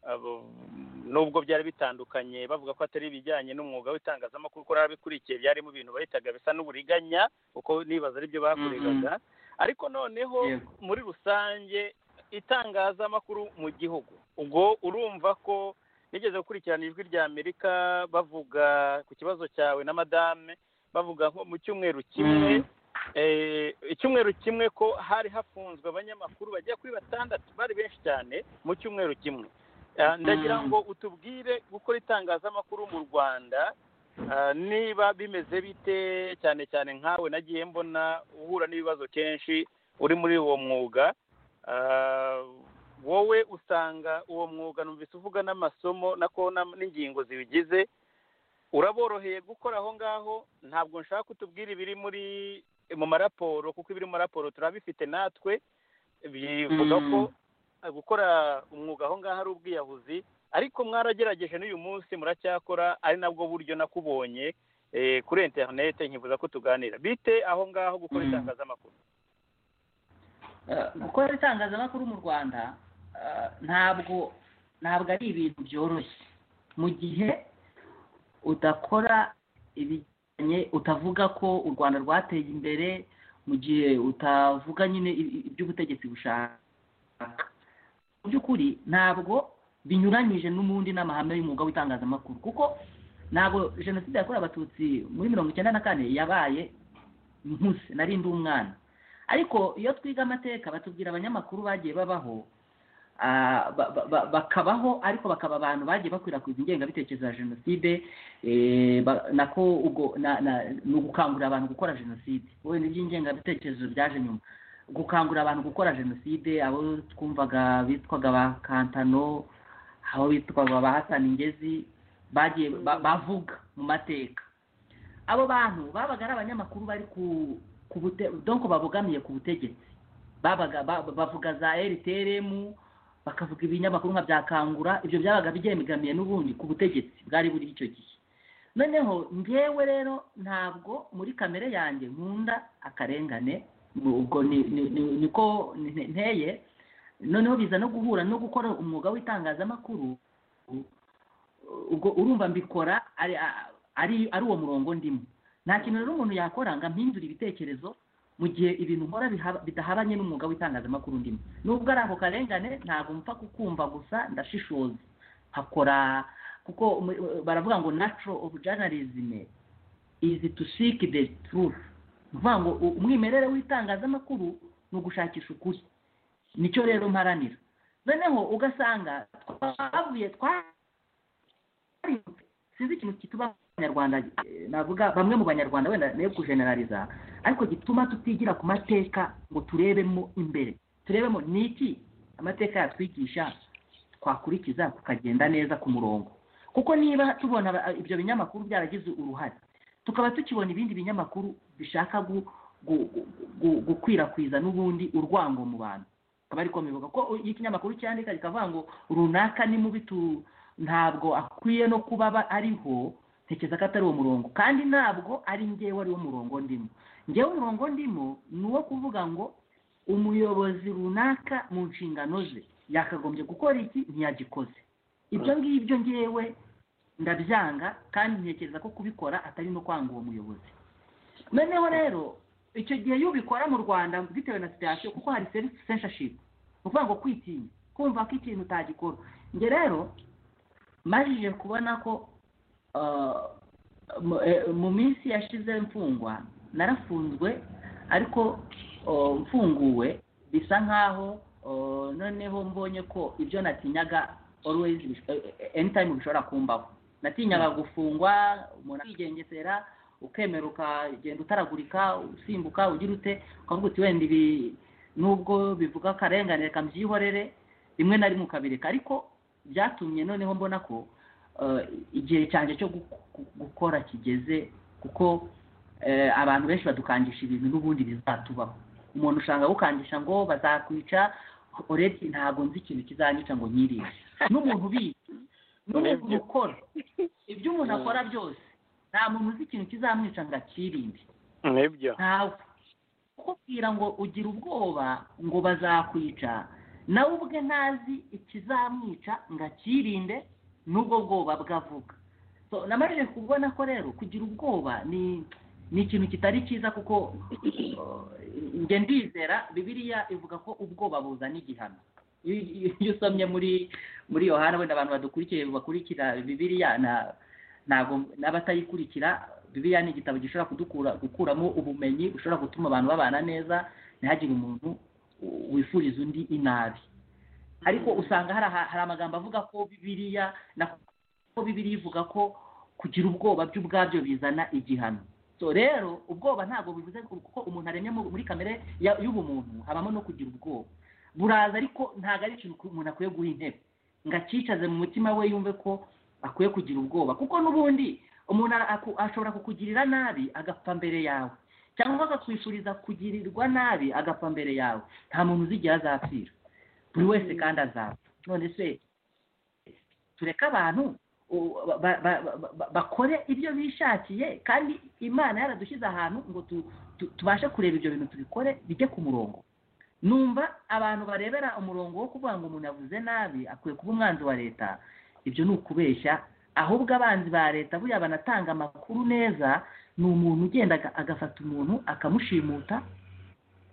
abo- nubwo byari bitandukanye bavuga ko atari ibijyanye n'umwuga w'itangazamakuru ko abikurikiye byarimo ibintu bahitaga bisa n'uburiganya uko nibaza aribyo bakoregaga ariko noneho Yego. muri rusange itangazamakuru mu gihugu ubwo urumva ko nigeze gukurikirana ijwi rya amerika bavuga ku kibazo cyawe na madame bavuga nko mu cyumweru kimwe Mhm. eh, icyumweru kimwe ko hari hafunzwe abanyamakuru bagera kuri batandatu bari benshi cyane mu cyumweru kimwe Ah, ndagira Mm. ngo utubwire gukora itangazamakuru mu rwanda ah, niba bimeze bite cyane cyane nkawe nagiye mbona uhura n'ibibazo kenshi uri muri uwo mwuga Ah, wowe usanga uwo mwuga numvise uvuga n'amasomo nako na- n'ingingo zibigize uraboroheye gukora aho ngaho ntabwo nshaka kutubwira ibiri muri mu maraporo kuko ibiri mu maraporo turabifite natwe bivuga ko Mm. gukora umwuga aho ngaho ari ubwiyahuzi ariko mwaragerageje n'uyu munsi muracyakora ari nabwo buryo nakubonye eh, kuri interinete nkifuza ko tuganira bite aho ngaho gukora Mm. itangazamakuru Eh, gukora itangazamakuru mu rwanda eh, ntabwo ntabwo ari ibintu byoroshye mu gihe udakora ibijyanye utavuga ko u rwanda rwateye imbere mu gihe utavuga nyine i- i- iby'ubutegetsi bushaka mu by'ukuri ntabwo binyuranyije n'ubundi n'amahame y'umwuga w'itangazamakuru kuko ntabwo jenoside yakorewe abatutsi muri mirongo icyenda na kane yabaye nkuze nari ndi umwana ariko iyo twiga amateka batubwira abanyamakuru bagiye babaho ah, ba- ba- ba- bakabaho ariko bakaba abantu bagiye bakwirakwiza ingengabitekerezo ya jenoside eh, ba- nako ubwo na- na- ni ugukangurira abantu gukora jenoside wenda iby'ingengabitekerezo byaje nyuma gukangurira abantu gukora jenoside abo twumvaga bitwaga ba kantano abo bitwaga ba hasani ngezi bagiye ba- bavuga mu mateka abo bantu babaga ari abanyamakuru bari ku ku bute donko babogamiye ku butegetsi babaga ba- bavuga za rtrm bakavuga ibinyamakuru nka bya kangura ibyo byabaga byegamiye n'ubundi ku butegetsi bwari buri icyo gihe noneho ngewe rero ntabwo muri kamere yanjye nkunda akarengane ubwo niko nteye noneho biza no guhura no gukora umwuga w'itangazamakuru ubwo urumva mbikora ari ari uwo murongo ndimo nta kintu rero umuntu yakora ngo ampindure ibitekerezo mu gihe ibintu nkora bidahabanye n'umwuga w'itangazamakuru ndimo nubwo ari ako karengane ntabwo mpfa kukumva gusa ndashishoza nkakora kuko baravuga ngo natural of journalism is to seek the truth uvuga ngo umwimerere w'itangazamakuru ni ugushakisha ukuri nicyo rero mparanira noneho ugasanga twavuye twari sinzi ikintu kituba abanyarwanda navuga bamwe mu banyarwanda wenda nayo kujenerariza ariko gituma tutigira ku mateka ngo turebemo imbere turebemo ni iki amateka yatwigisha twakurikiza tukagenda neza ku murongo kuko niba tubona ibyo binyamakuru byaragize uruhare tukaba tukibona ibindi binyamakuru bishaka gukwirakwiza n'ubundi urwango mu bantu akaba ariko bivuga ko iyo ikinyamakuru cyandika kikavuga ngo runaka ni mubi ntabwo akwiye no kuba ariho ntekereza ko atari uwo murongo kandi ntabwo ari ngewe ari wo murongo ndimo ngewe umurongo ndimo ni uwo kuvuga ngo umuyobozi runaka mu nshingano ze yakagombye gukora iki ntiyagikoze ibyo ngibyo ngewe ndabyanga kandi ntekereza ko kubikora atari no kwanga uwo muyobozi noneho rero icyo gihe iyo ubikora mu rwanda bitewe na sitasiyo kuko hari sensashipu ni ukuvuga ngo kwitinya kumva ko ikintu utagikora njye rero majije kubona ko mu minsi yashize mfungwa narafunzwe ariko mfunguwe bisa nkaho noneho mbonye ko ibyo natinyaga always anytime bishobora kumbaho natinyaga gufungwa umuntu akigengesera ukemera ukagenda utaragurika usimbuka ugira ute ukavuga uti wenda ibi nubwo bivuga akarengane reka mbyihorere rimwe na rimwe ukabireka ariko byatumye noneho mbona ko igihe cyanjye cyo gukora kigeze kuko abantu benshi badukangisha ibintu n'ubundi bizatubaho umuntu ushanga gukangisha ngo bazakwica uretse ntabwo nzi ikintu kizanyica ngo nyirire n'umuntu ubizi n'umuntu ukora ibyo umuntu akora byose nta muntu uzi ikintu kizamwica ngo akirinde ntawe kukubwira ngo ugira ubwoba ngo bazakwica nawe ubwe ntazi ikizamwica ngo akirinde n'ubwo bwoba bwavuga namarije kubona ko rero kugira ubwoba ni ikintu kitari cyiza kuko njye ndizera bibiriya ivuga ko ubwoba buzana igihano iyo usomye muri muri yohana wenda abantu badukurikiye bakurikira bibiriya ntabwo n'abatayikurikira bibiriya ni igitabo gishobora kudukura gukuramo ubumenyi bushobora gutuma abantu babana neza ntihagire umuntu wifuriza undi inabi ariko usanga hari amagambo avuga ko bibiriya ko bibiriya ivuga ko kugira ubwoba by'ubwabyo bizana igihano so rero ubwoba ntabwo bivuze ko umuntu aremye muri kamere y'ubumuntu habamo no kugira ubwoba buraza ariko ntabwo ari ikintu umuntu akwiye guha intebe ngo acyicaze mu mutima we yumve ko akwiye kugira ubwoba kuko n'ubundi umuntu ashobora kukugirira nabi agapfa mbere yawe cyangwa akakwifuriza kugirirwa nabi agapfa mbere yawe nta muntu uzigira azapfira buri wese kandi azapfa none se tureke abantu bakore ibyo bishakiye kandi imana yaradushyize ahantu ngo tubashe kureba ibyo bintu tubikore bijye ku murongo numva abantu barebera umurongo wo kuvuga ngo umuntu yavuze nabi akwiye kuba umwanzi wa leta ibyo ni ukubeshya ahubwo abanzi ba leta buriya banatanga amakuru neza ni umuntu ugenda agafata umuntu akamushimuta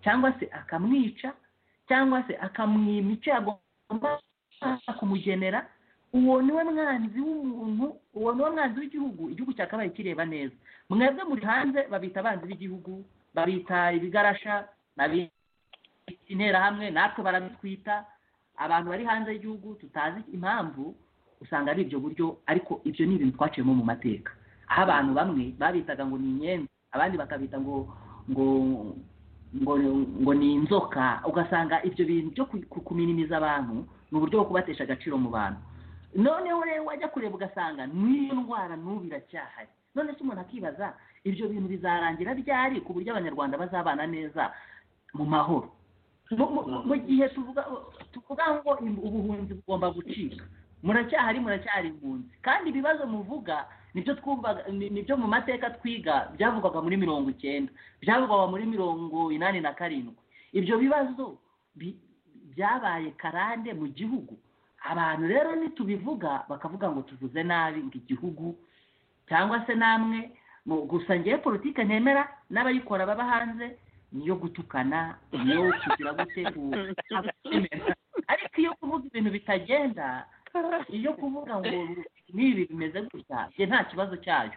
cyangwa se akamwica cyangwa se akamwima icyo agomba kumugenera uwo ni we mwanzi w'umuntu uwo ni we mwanzi w'igihugu igihugu cyakabaye kireba neza mwebwe muri hanze babita abanzi b'igihugu babita ibigarasha babita interahamwe natwe barabitwita abantu bari hanze y'igihugu tutazi impamvu usanga ari ibyo buryo ariko ibyo ni ibintu twaciyemo mu mateka aho abantu bamwe babitaga ngo ni imyenda abandi bakabita ngo ngo ngo ngo ni inzoka ugasanga ibyo bintu byo kuminimiza abantu ni uburyo bwo kubatesha agaciro mu bantu noneho rero wajya kureba ugasanga n'iyo ndwara n'ubu iracyahari none se umuntu akibaza ibyo bintu bizarangira ryari ku buryo abanyarwanda bazabana neza mu mahoro mu gihe tuvuga ngo ubuhunzi bugomba gucika muracyahari muracyari impunzi kandi ibibazo muvuga nibyo twumvaga ni- nibyo mu mateka twiga byavugwaga muri mirongo icyenda byavugwaga muri mirongo inani na karindwi ibyo bibazo bi- byabaye karande mu gihugu abantu rero nitubivuga bakavuga ngo tuvuze nabi ngo igihugu cyangwa se namwe mu- gusa ngewe politike ntemera n'abayikora baba hanze niyo gutukana niyo kugira gute ku- ariko iyo kuvuga ibintu bitagenda iyo kuvuga ngo n'ibi bimeze gutya njye nta kibazo cyayo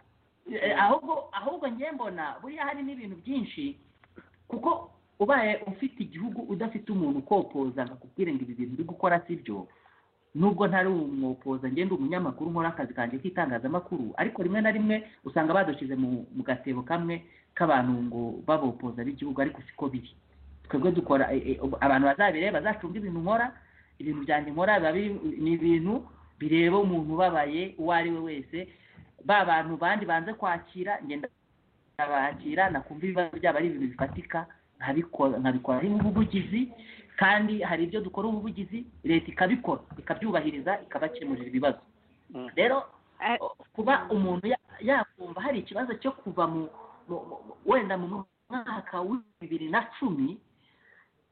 Eh, ahubwo ahubwo njye mbona buriya hari n'ibintu byinshi kuko ubaye ufite igihugu udafite umuntu ukopoza akakubwira ngo ibi bintu uri gukora si byo nubwo ntari umwopoza njye ndi umunyamakuru nkora akazi kanjye k'itangazamakuru ariko rimwe na rimwe usanga badushyize mu mu gatebo kamwe k'abantu ngo babopoza b'igihugu ariko siko biri twebwe dukora eh, eh, abantu bazabireba bazacunga ibintu nkora ibintu byanjye nkora biba biri- ni ibintu bireba umuntu ubabaye uwo ari we wese ba bantu bandi banze kwakira ngenda ndabakira nakumva ibibazo byabo ari ibintu bifatika nkabikora nkabikora harimo ubuvugizi kandi hari ibyo dukora ubuvugizi leta ikabikora ikabyubahiriza ikabakemurira ibibazo Mm. rero Eh, kuba umuntu ya- yakumva hari ikibazo cyo kuva mu mu- mu- wenda mu mwaka wa bibiri na cumi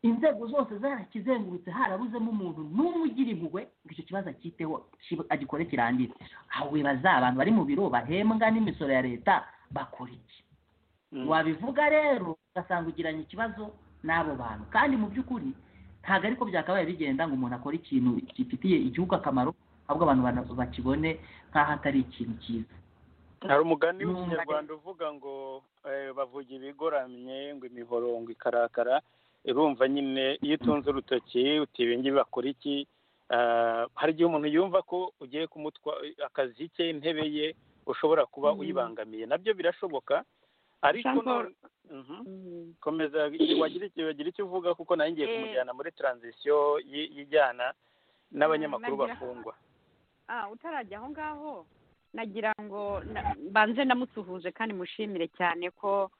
inzego zose zarakizengurutse harabuzemo umuntu n'umwe ugira impuhwe ngo icyo kibazo akiteho ki- agikore kirangire aho wibaza abantu bari mu biro bahembwa n'imisoro ya leta bakora iki Mm. wabivuga rero ugasanga ugiranye ikibazo n'abo bantu kandi mu by'ukuri ntabwo ariko byakabaye bigenda ngo umuntu akore ikintu gifitiye igihugu akamaro ahubwo abantu bana- bakibone nk'aho atari ikintu cyiza hari umugani Mm. w'ikinyarwanda uvuga ngo eh, bavuga ibigoramye ngo imihorongo ikarakara irumva nyine iyo utunze urutoki uti ibi ngibi bakora iki Ah, hari igihe umuntu yumva ko ugiye kumutwa akazi ke intebe ye ushobora kuba Mm. uyibangamiye nabyo birashoboka ariko Jean Paul. no- Mhm. komeza wagira icyo wagira icyo uvuga kuko nawe ngiye Eh. kumujyana muri transition yi- yijyana n'abanyamakuru nagira- bafungwa ah utarajya aho ngaho nagira ngo na- mbanze namusuhuje kandi mushimire cyane ko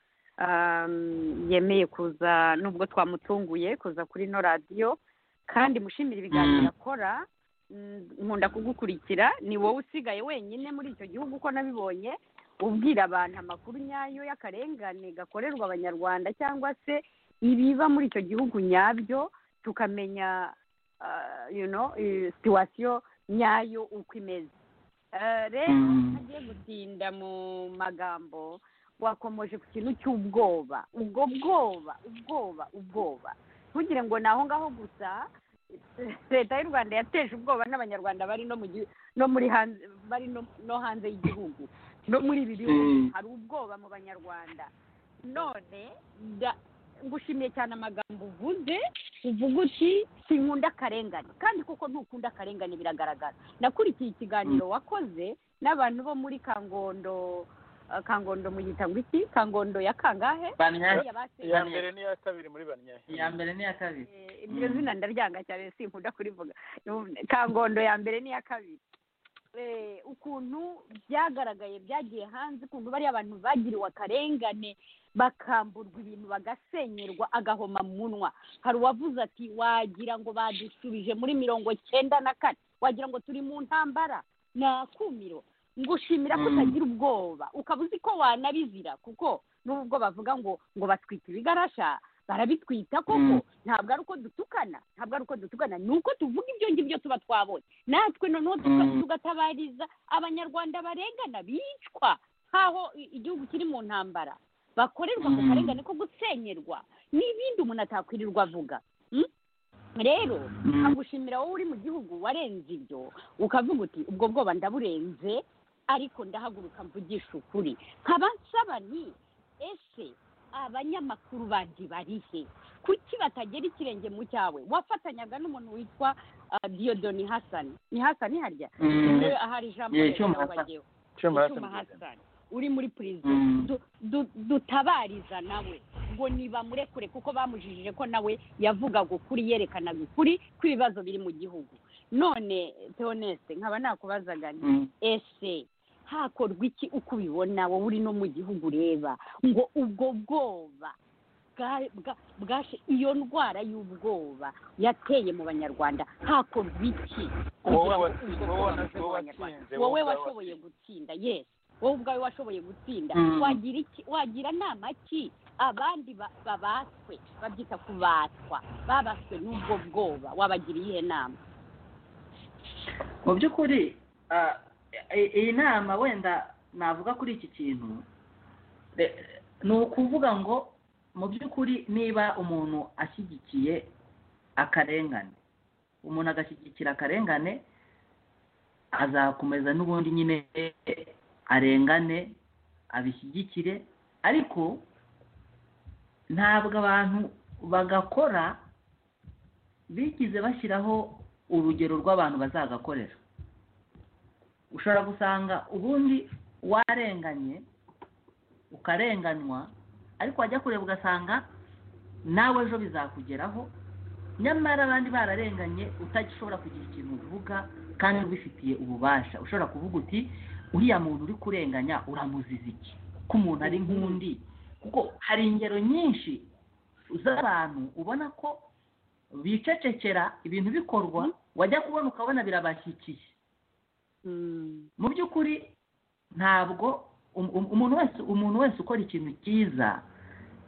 um, yemeye kuza nubwo twamutunguye kuza kuri ino radiyo kandi mushimire ibiganiro Mm. akora Mm, nkunda kugukurikira ni wowe usigaye wenyine muri icyo gihugu uko nabibonye ubwira abantu amakuru nyayo y'akarengane gakorerwa abanyarwanda cyangwa se ibiba muri icyo gihugu nyabyo tukamenya ah, you know, eh, situwasiyo nyayo uko imeze Eh, rero Mm. ntagiye gutinda mu magambo wakomoje ku kintu cy'ubwoba ubwo bwoba ubwoba ubwoba ntugire ngo ni aho ngaho gusa leta y'u rwanda yateje ubwoba n'abanyarwanda bari no mu gi- no muri hanze bari no, no hanze y'igihugu no muri ibi bihugu Mm. hari ubwoba mu banyarwanda none da- ngushimiye cyane amagambo uvuze uvuga uti sinkunda akarengane kandi koko ntukunda akarengane biragaragara nakurikiye ikiganiro wakoze n'abantu bo muri kangondo eh, kangondo muyita ngo iki kangondo ya kangahe Bamya- Bariya basenye. iya mbere n'iya kabiri muri banyahe iya mbere n'iya kabiri Eh, iryo zina ndaryanga cyane sinkunda kurivuga kangondo ya mbere n'iya kabiri Eh, ukuntu byagaragaye byagiye hanze ukuntu bariya bantu bagiriwe akarengane bakamburwa ibintu bagasenyerwa agahoma mu munwa hari uwavuze ati wagira ngo badusubije muri mirongo cyenda na kane wagira ngo turi mu ntambara ni akumiro ngushimira ko Mm. utagira ubwoba ukaba uzi ko wanabizira kuko nubwo bavuga ngo ngo batwite ibigarasha barabitwita koko Mm. ntabwo ari uko dutukana ntabwo ari uko dutukana ni uko tuvuga ibyo ngibyo tuba twabonye natwe noneho tuka- Mm. tugatabariza abanyarwanda barengana bicwa nk'aho i- igihugu kiri mu ntambara bakorerwa ako Mm. karengane ko gusenyerwa n'ibindi umuntu atakwirirwa avuga Mm? rero Mm. nkagushimira wowe uri mu gihugu warenze ibyo ukavuga uti ubwo bwoba ndaburenze ariko ndahaguruka mvugisha ukuri nkaba nsaba ni ese abanyamakuru bandi bari he kuki batagera ikirenge mu cyawe wafatanyaga n'umuntu witwa ah, diodoni hasani ni hasani harya Mm. Eh, ahari ijambo Yeah, rero Cyuma nawe Hassan. wagewe. cyuma Cyuma Hassan, uri muri perezida Mm. dutabariza nawe ngo nibamurekure kuko bamujijije ko nawe yavugaga ukuri yerekanaga ukuri kw'ibibazo biri mu gihugu none teoneste nkaba nakubazaga nti Mm. ese hakorwa iki uko ubibona wowe uri no mu gihugu ureba ngo ubwo bwoba bwa- bwa- bwashe iyo ndwara y'ubwoba yateye mu banyarwanda hakorwa iki wowe kugira ngo watsi- ubwo wowe bwoba wana- buve mu wowe Banyarwanda? watsinze, wowe wowe ubwawe washoboye gutsinda yes wowe ubwawe washoboye gutsinda Mm. wagira iki wagira nama ki abandi ba- babatswe babyita kubatwa babatswe n'ubwo bwoba wabagira iyihe nama mu by'ukuri ah, i- iyi nama wenda navuga kuri iki kintu re- ni ukuvuga ngo mu by'ukuri niba umuntu ashyigikiye akarengane umuntu agashyigikira akarengane azakomeza n'ubundi nyine arengane abishyigikire ariko ntabwo abantu bagakora bigize bashyiraho urugero rw'abantu bazagakorera ushobora gusanga ubundi warenganye ukarenganywa ariko wajya kureba ugasanga nawe ejo bizakugeraho nyamara abandi bararenganye utagishobora kugira ikintu uvuga kandi ubifitiye ububasha ushobora kuvuga uti uriya muntu uri kurenganya uramuziza iki ko umuntu ari nk'undi kuko hari ingero nyinshi z'abantu ubona ko bicecekera ibintu bikorwa wajya kubona ukabona birabashyikiye mu by'ukuri ntabwo um- um- umuntu wese umuntu wese ukora ikintu cyiza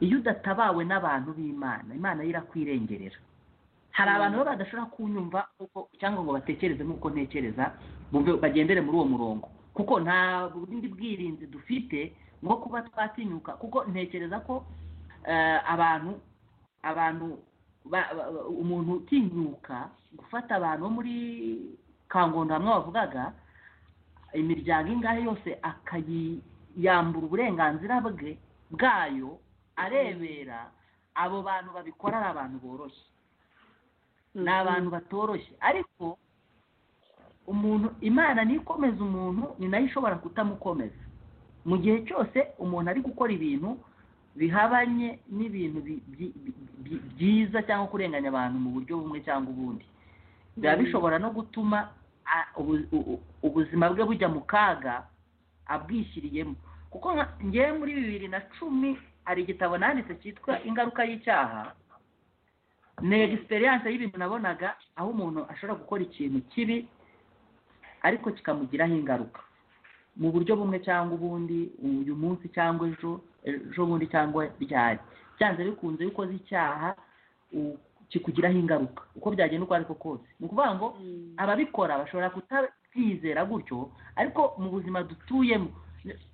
iyo udatabawe n'abantu b'imana imana yo irakwirengerera hari Mm. abantu baba badashobora kunyumva kuko cyangwa ngo batekereze nk'uko ntekereza bumve- bagendere muri uwo murongo kuko nta bundi bwirinzi dufite bwo kuba twatinyuka kuko ntekereza ko eh, abantu abantu ba- ba- ba- umuntu utinyuka gufata abantu bo muri kangondo hamwe bavugaga imiryango ingahe yose akayiyambura uburenganzira bwe bwayo arebera abo bantu babikora ari abantu boroshye ni abantu batoroshye ariko umuntu imana niyo ikomeza umuntu ni nayo ishobora kutamukomeza mu gihe cyose umuntu ari gukora ibintu bihabanye n'ibintu bi- bi- bi- bi- byiza cyangwa kurenganya abantu mu buryo bumwe cyangwa ubundi biba bishobora no gutuma a- ubu- u- u- ubuzima bwe bujya mu kaga abwishyiriyemo kuko nka- ngewe muri bibiri na cumi hari igitabo nanditse cyitwa ingaruka y'icyaha ni egisperiyanse y'ibintu nabonaga aho umuntu ashobora gukora ikintu kibi ariko kikamugiraho ingaruka mu buryo bumwe cyangwa ubundi uyu munsi cyangwa ejo ejo bundi cyangwa ryari byanze bikunze iyo ukoze icyaha u- kikugiraho ingaruka uko byagenda uko ari ko kose ni ukuvuga ngo ababikora bashobora kutabyizera gutyo ariko mu buzima dutuyemo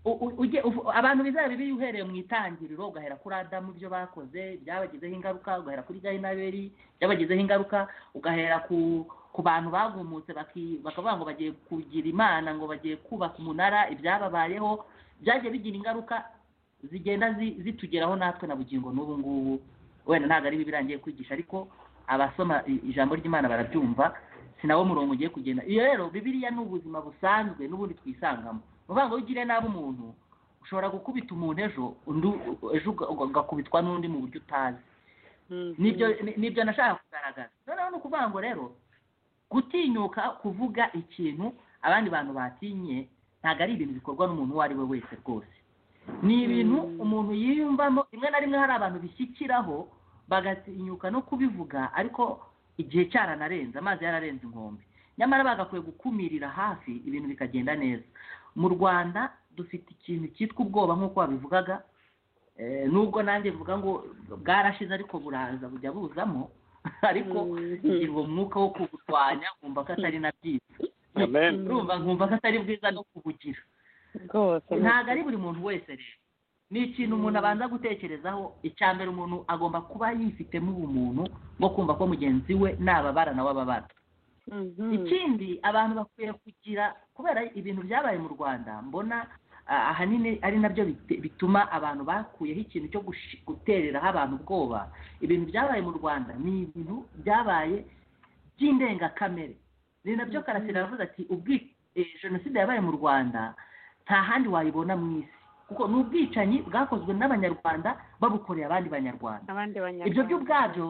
U- u- ujye- uvu- abantu bizaba bibi uhereye mu itangiriro ugahera kuri adamu ibyo bakoze byabagizeho ingaruka ugahera kuri gahindaberi byabagizeho ingaruka ugahera ku ku bantu bagumutse baki- bakavuga ngo bagiye kugira imana ngo bagiye kubaka umunara ibyababayeho byagiye bigira ingaruka zigenda zi- zitugeraho natwe na bugingo n'ubu ngubu wenda ntabwo ari bibi irangiye kwigisha ariko abasoma i- ijambo ry'imana barabyumva si nawo murongo ugiye kugenda iyo rero bibiriya ni ubuzima busanzwe n'ubundi twisangamo ni ukuvuga ngo iyo ugiriye nabi umuntu ushobora gukubita umuntu ejo undi ejo uga- uga- ugakubitwa n'undi mu buryo utazi nibyo ni- nibyo nashaka kugaragaza noneho ni ukuvuga ngo rero gutinyuka kuvuga ikintu abandi bantu batinye ntabwo ari ibintu bikorwa n'umuntu uwo ari we wese rwose ni ibintu Mm. umuntu yiyumvamo rimwe na rimwe hari abantu bishyikiraho bagatinyuka no kubivuga ariko igihe cyaranarenze amazi yararenze inkombe nyamara bagakwiye gukumirira hafi ibintu bikagenda neza mu rwanda dufite ikintu cyitwa ubwoba nk'uko wabivugaga Eh, nubwo nanjye mvuga ngo bwarashize ariko buraza bujya buzamo ariko ngira uwo mwuka wo kuburwanya nkumva ko atari na byiza amen urumva nkumva ko atari bwiza no kubugira rwose ntabwo ari buri muntu wese rero ni ikintu umuntu abanza gutekerezaho icya mbere umuntu agomba kuba yifitemo ubumuntu bwo kumva ko mugenzi we nababara nawe ababara ikindi abantu bakwiye kugira kubera ibintu byabaye mu rwanda mbona ah, ahanini ari nabyo bite- bituma abantu bakuyeho ikintu cyo gushi- gutereraho abantu ubwoba ibintu byabaye mu rwanda ni ibintu byabaye by'indengakamere ni nabyo karasira aravuze ati ubwi- eh, jenoside yabaye mu rwanda nta handi wayibona mu isi kuko ni ubwicanyi bwakozwe n'abanyarwanda babukoreye abandi banyarwanda abandi ibyo banyarwanda byo ubwabyo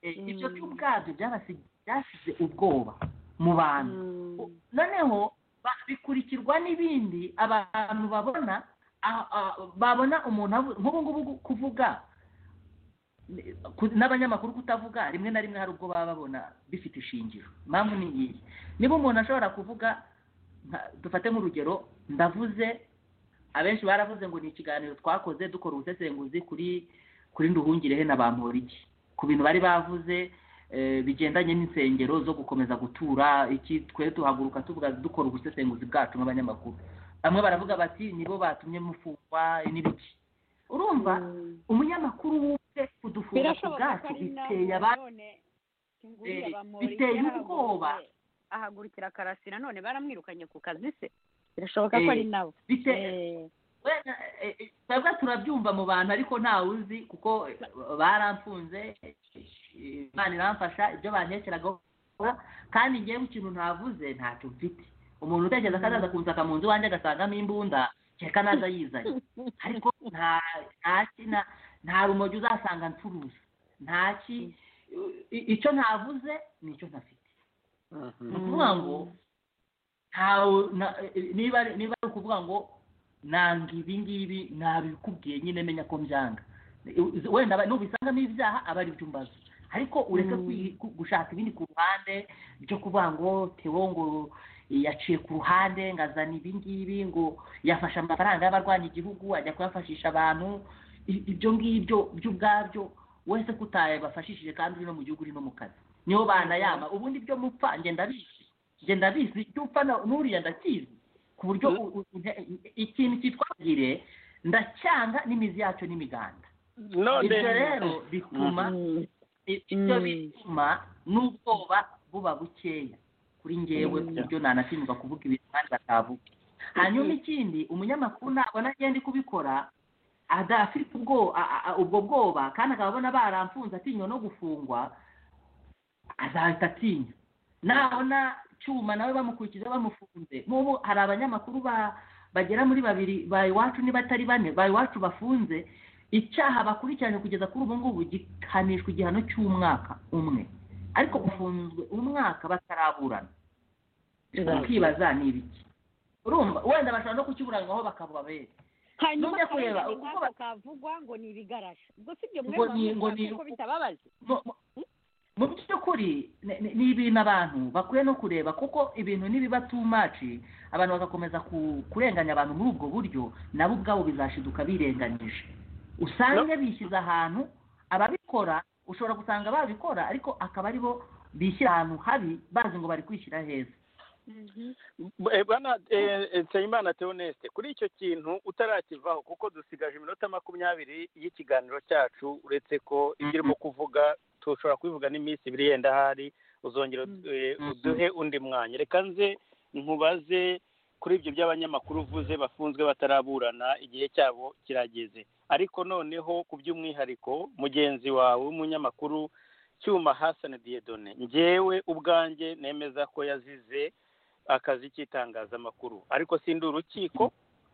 eh, ibyo byo ubwabyo byabasi- byasize ubwoba mu bantu U- noneho ba- bikurikirwa n'ibindi abantu babona ah, ah, babona umuntu avu- nk'ubu ngubu gu- kuvuga eh, ku- n'abanyamakuru kutavuga rimwe na rimwe hari ubwo baba babona bifite ishingiro impamvu ni iyi niba umuntu ashobora kuvuga nka- dufate nk'urugero ndavuze abenshi baravuze ngo ni ikiganiro twakoze dukora ubusesenguzi kuri kuri nduhungirehe na bamporiki ku bintu bari bavuze eh, bigendanye n'insengero zo gukomeza gutura iki twe tuhaguruka tuvuga dukora ubusesenguzi bwacu nk'abanyamakuru bamwe baravuga bati nibo batumye mufungwa n'ibiki urumva umunyamakuru wumve kudufunga ku bwacu biteye abandi none Eh, biteye ubwoba. ahagurukira karasi nanone baramwirukanye ku kazi se birashoboka ko Eh, ari nabo biteye Eh, wenda eh, eh, twebwe turabyumva mu bantu ariko ntawe uzi kuko eh, baramfunze eh, imana iramfasha ibyo bantekeragaho kandi ngewe ikintu ntavuze ntacyo mfite umuntu utekereza ko azaza kunsaka mu nzu iwanjye agasangamo imbunda kereka naza yizanye ariko nta nta ki- nta- nta rumogi uzasanga ncuruza nta ki i- icyo ntavuze ni icyo ntafite ni ukuvuga ngo ntawe na- niba ari- niba ari ukuvuga ngo nanga ibi ngibi nabikubwiye nyine menya ko mbyanga wenda aba- nubisangamo ibyaha aba ari mbaza ariko ureke kwi- ku- gushaka ibindi ku ruhande byo kuvuga ngo tewo ngo yaciye ku ruhande ngo azana ibi ngibi ngo yafashe amafaranga y'abarwanya igihugu ajya kuyafashisha abantu I- ibyo ngibyo byo ubwabyo wese ko utayabafashishije kandi uri no mu gihugu uri no mu kazi niho banayama ubundi byo mupfa njye ndabizi njye ndabizi ibyo upfa na- n'uriya ndakizi ku buryo Mhm. u- u- nte- ikintu cyitwagire ndacyanga n'imizi yacyo n'imiganda none ibyo rero bituma mm, i- ibyo Mm. bituma n'ubwoba buba bukeya kuri ngewe ku buryo nanatinyuka kuvuga ibintu kandi batavuga hanyuma ikindi umunyamakuru nabona agenda kubikora adafite ubwo a- a- a- ubwo bwoba kandi akaba abona baramfunze atinywa no gufungwa azahita atinya nabona cyuma nawe bamukurikiza bamufunze nk'ubu hari abanyamakuru ba bagera muri babiri ba iwacu niba atari bane ba iwacu bafunze icyaha bakurikiranye kugeza kuri ubu ngubu gihanishwa igihano cy'umwaka umwe ariko gufunzwe umwaka bataraburana ukibaza ni ibiki urumva wenda bashobora no kukiburanwaho bakabura beza hanyuma Nujya kureba akarengane uko nk'ako ba- kavugwa ngo ni ibigarasha ubwo si ibyo mwe Ngo ni- ngo mwavuga ni- kuko bitababaza mu- mu- mu by'ukuri ni- ni- ni ibintu abantu bakwiye no kureba kuko ibintu nibiba too much abantu bagakomeza ku- kurenganya abantu muri ubwo buryo nabo ubwabo bizashiduka birenganyije usange bishyize ahantu ababikora ushobora gusanga babikora ariko akaba aribo bishyira ahantu habi bazi ngo bari kwishyira heza Eh, bwana eh, eh, nsabimana theoneste kuri icyo kintu utarakivaho kuko dusigaje iminota makumyabiri y'ikiganiro cyacu uretse ko ibyo urimo kuvuga dushobora kubivuga n'iminsi ibiri yenda ahari uzongera Mhm. eh, Mhm. uduhe undi mwanya reka nze nkubaze kuri ibyo by'abanyamakuru uvuze bafunzwe bataraburana igihe cyabo kirageze ariko noneho ku by'umwihariko mugenzi wawe w'umunyamakuru cyuma hasani diyedone njyewe ubwanjye nemeza ko yazize akazi k'itangazamakuru ariko sindi urukiko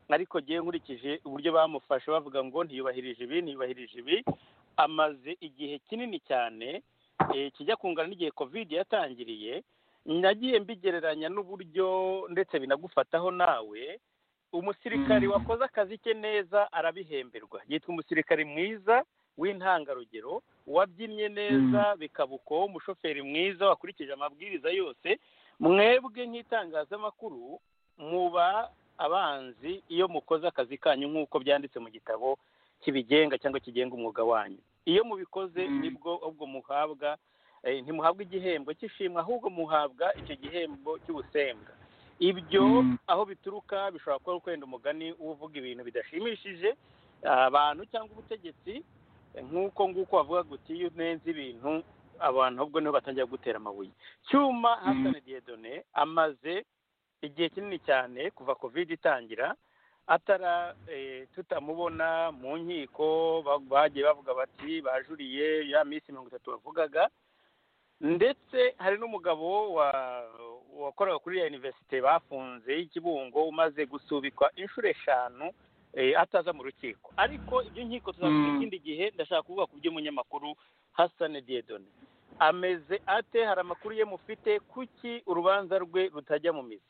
ariko ngewe nkurikije uburyo bamufashe bavuga ngo ntiyubahirije ibi ntiyubahirije ibi amaze igihe kinini cyane eh, kijya kungana n'igihe kovide yatangiriye nagiye mbigereranya n'uburyo ndetse binagufataho nawe umusirikari Mm. wakoze akazi ke neza arabihemberwa yitwa umusirikari mwiza w'intangarugero wabyinnye neza bikaba uko umushoferi mwiza wakurikije amabwiriza yose mwebwe nk'itangazamakuru muba abanzi iyo mukoze akazi kanyu nk'uko byanditse mu gitabo kibigenga cyangwa kigenga umwuga wanyu iyo mubikoze Mm. nibwo ubwo muhabwa eh, ntimuhabwa igihembo cy'ishimwe ahubwo muhabwa icyo gihembo cy'ubusembwa ibyo Mm. aho bituruka bishobora kuba ari kwenda umugani uvuga ibintu bidashimishije abantu cyangwa ubutegetsi nk'uko nguko bavuga guti iyo unenze ibintu abantu ahubwo niho batangira gutera amabuye cyuma hasani diyedone amaze igihe kinini cyane kuva kovide itangira atara eh, tutamubona mu nkiko ba- bagiye bavuga bati bajuriye ya minsi mirongo itatu bavugaga ndetse hari n'umugabo wa wakoraga kuri ya universite bafunze y'ikibungo umaze gusubikwa inshuro eshanu eh, ataza mu rukiko ariko ibyo nkiko tuzavuga Mm. ikindi gihe ndashaka kuvuga ku by'umunyamakuru hasane diyedone ameze ate hari amakuru ye mufite kuki urubanza rwe rutajya mu mizi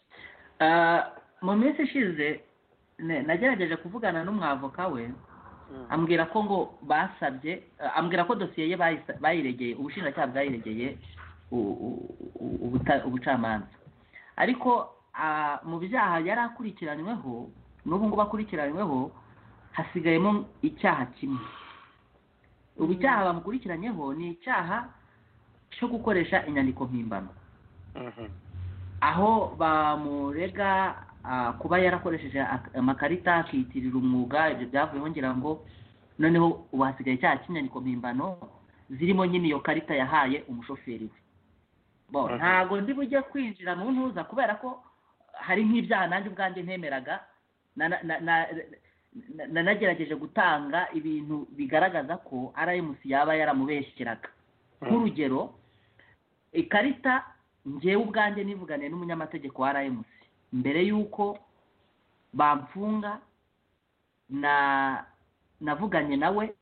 Ah, mu minsi ishize ne- nagerageje kuvugana n'umwavoka we ambwira ko ngo basabye eh, ambwira ko dosiye ye bayisa- bayiregeye ubushinjacyaha bwayiregeye u- u- u- ubuta- ubucamanza ariko ah, mu byaha yari akurikiranyweho n'ubu ngubu akurikiranyweho hasigayemo icyaha kimwe ubu icyaha bamukurikiranyeho ni icyaha cyo gukoresha inyandiko mpimbano aho bamurega ah, kuba yarakoresheje ak- amakarita akiyitirira umwuga ibyo byavuyeho ngira ngo noneho ubu hasigaye icyaha cy'inyandiko mpimbano zirimo nyine iyo karita yahaye umushoferi we bo Mhm. ntago ndi bujye kwinjira mu ntuza kubera ko hari nk'ibyaha nanjye ubwanjye ntemeraga na- na- na- na- na- na- nagerageje gutanga ibintu bigaragaza ko rmc yaba yaramubeshyeraga nk'urugero ikarita ngewe ubwanjye nivuganiye n'umunyamategeko wa rmc mbere y'uko bamfunga na navuganye nawe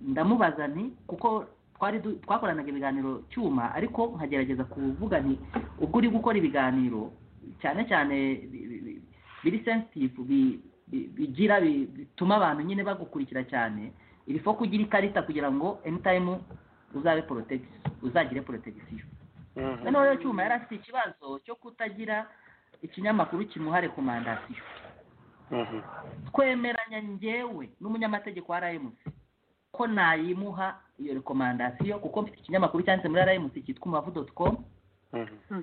ndamubaza nti kuko twari du- twakoranaga ibiganiro cyuma ariko nkagerageza kuvuga nti ubwo uri gukora ibiganiro cyane cyane bi- bi- bi- biri sensitivu bi- bi- bigira bi- bituma abantu nyine bagukurikira cyane iri fo kugira ikarita kugira ngo anytime uzabe protect- uzagire protection noneho rero cyuma yari afite ikibazo cyo kutagira ikinyamakuru kimuhare ku mandasiyo twemeranya njyewe n'umunyamategeko wa rmc ko nayimuha iyo rekomandasiyo kuko mfite ikinyamakuru cyanditse muri rmc cyitwa umubavu doti komu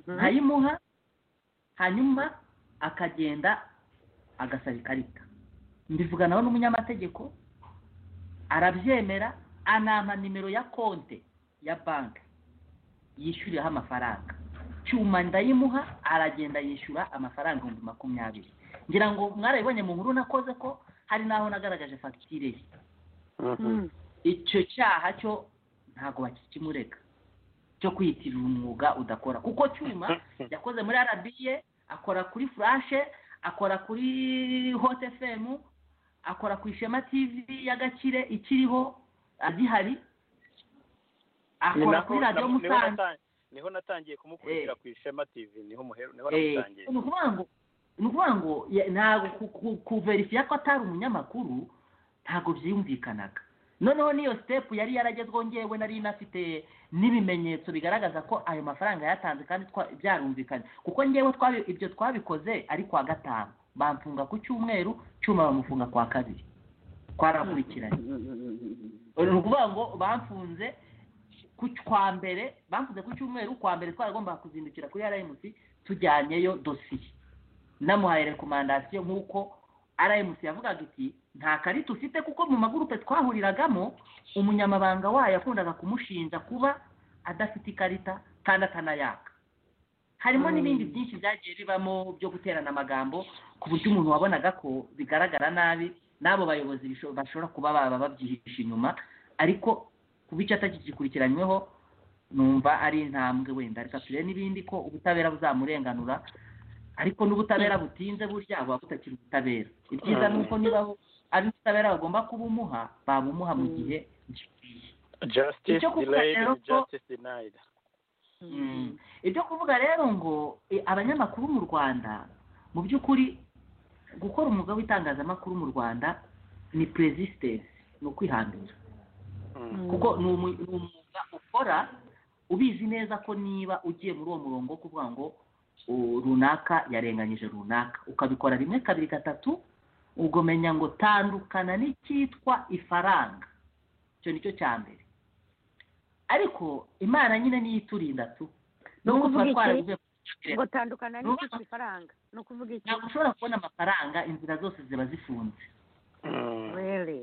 nkayimuha hanyuma akagenda agasaba ikarita mbivuganaho n'umunyamategeko arabyemera anampa nimero ya konte ya banki yishyuriraho amafaranga cyuma ndayimuha aragenda yishyura amafaranga ibihumbi makumyabiri ngira ngo mwarabibonye mu nkuru nakoze ko hari n'aho nagaragaje fagitire ye icyo cyaha cyo ntabwo bakikimurega cyo kwiyitirira umwuga udakora kuko cyuma yakoze muri arabiye akora kuri furashe akora kuri hot fm akora ku ishema tv y'agakire ikiriho agihari akora kuri radiyo musanze niho natangiye kumukurikira Eh. ku ishema tv niho umuhero niho Eh, namutangiye ni ukuvuga ngo ni ukuvuga ngo ya- ntabwo ku- ku- kuverifiya ko atari umunyamakuru ntabwo byiyumvikanaga noneho n'iyo sitepu yari yaragezweho ngewe nari inafite n'ibimenyetso bigaragaza ko ayo mafaranga yatanze kandi twa- byarumvikanye kuko ngewe twabi- ibyo twabikoze ari kwa gatanu bamfunga ku cyumweru cyuma bamufunga kwa kabiri twarakurikiranye ni ukuvuga ngo bamfunze ku kwa mbere bamfunze ku cyumweru kwa mbere twaragombaga kuzindukira kuri rmc tujyanyeyo dosiye namuhaye rekomandasiyo nk'uko rmc yavugaga iti nta karita ufite kuko mu magurupe twahuriragamo umunyamabanga wayo yakundaga kumushinja kuba adafite ikarita kandi atanayaka harimo n'ibindi byinshi byagiye bibamo byo guterana amagambo ku buryo umuntu wabonaga ko bigaragara nabi n'abo bayobozi bisho- bashobora kuba baba babyihishe inyuma ariko kuba icyo atakigikurikiranyweho numva ari intambwe wenda reka turebe n'ibindi ko ubutabera buzamurenganura ariko n'ubutabera butinze burya buba butakiri ubutabera ibyiza ni uko niba ari ubutabera bagomba kubumuha babumuha mu gihe gikwiye justice icyo kuvuga delayed rero ko- justice denied ibyo kuvuga rero ngo eh, abanyamakuru mu rwanda mu by'ukuri gukora umwuga w'itangazamakuru mu rwanda ni perezisitensi ni ukwihangira Mm. kuko ni umu- ni umwuga ukora ubizi neza ko niba ugiye muri uwo murongo wo kuvuga ngo u- runaka yarenganyije runaka ukabikora rimwe kabiri gatatu ugomenya ngo tandukana n'icyitwa ifaranga icyo ni cyo cya mbere ariko imana nyine niyo iturinda tu nubwo ukuvuga tuba iki? twaravuye ku kirere ngo tandukana n'icyo ifaranga ni ukuvuga iki ntabwo ushobora kubona amafaranga inzira zose ziba zifunze Mm. rere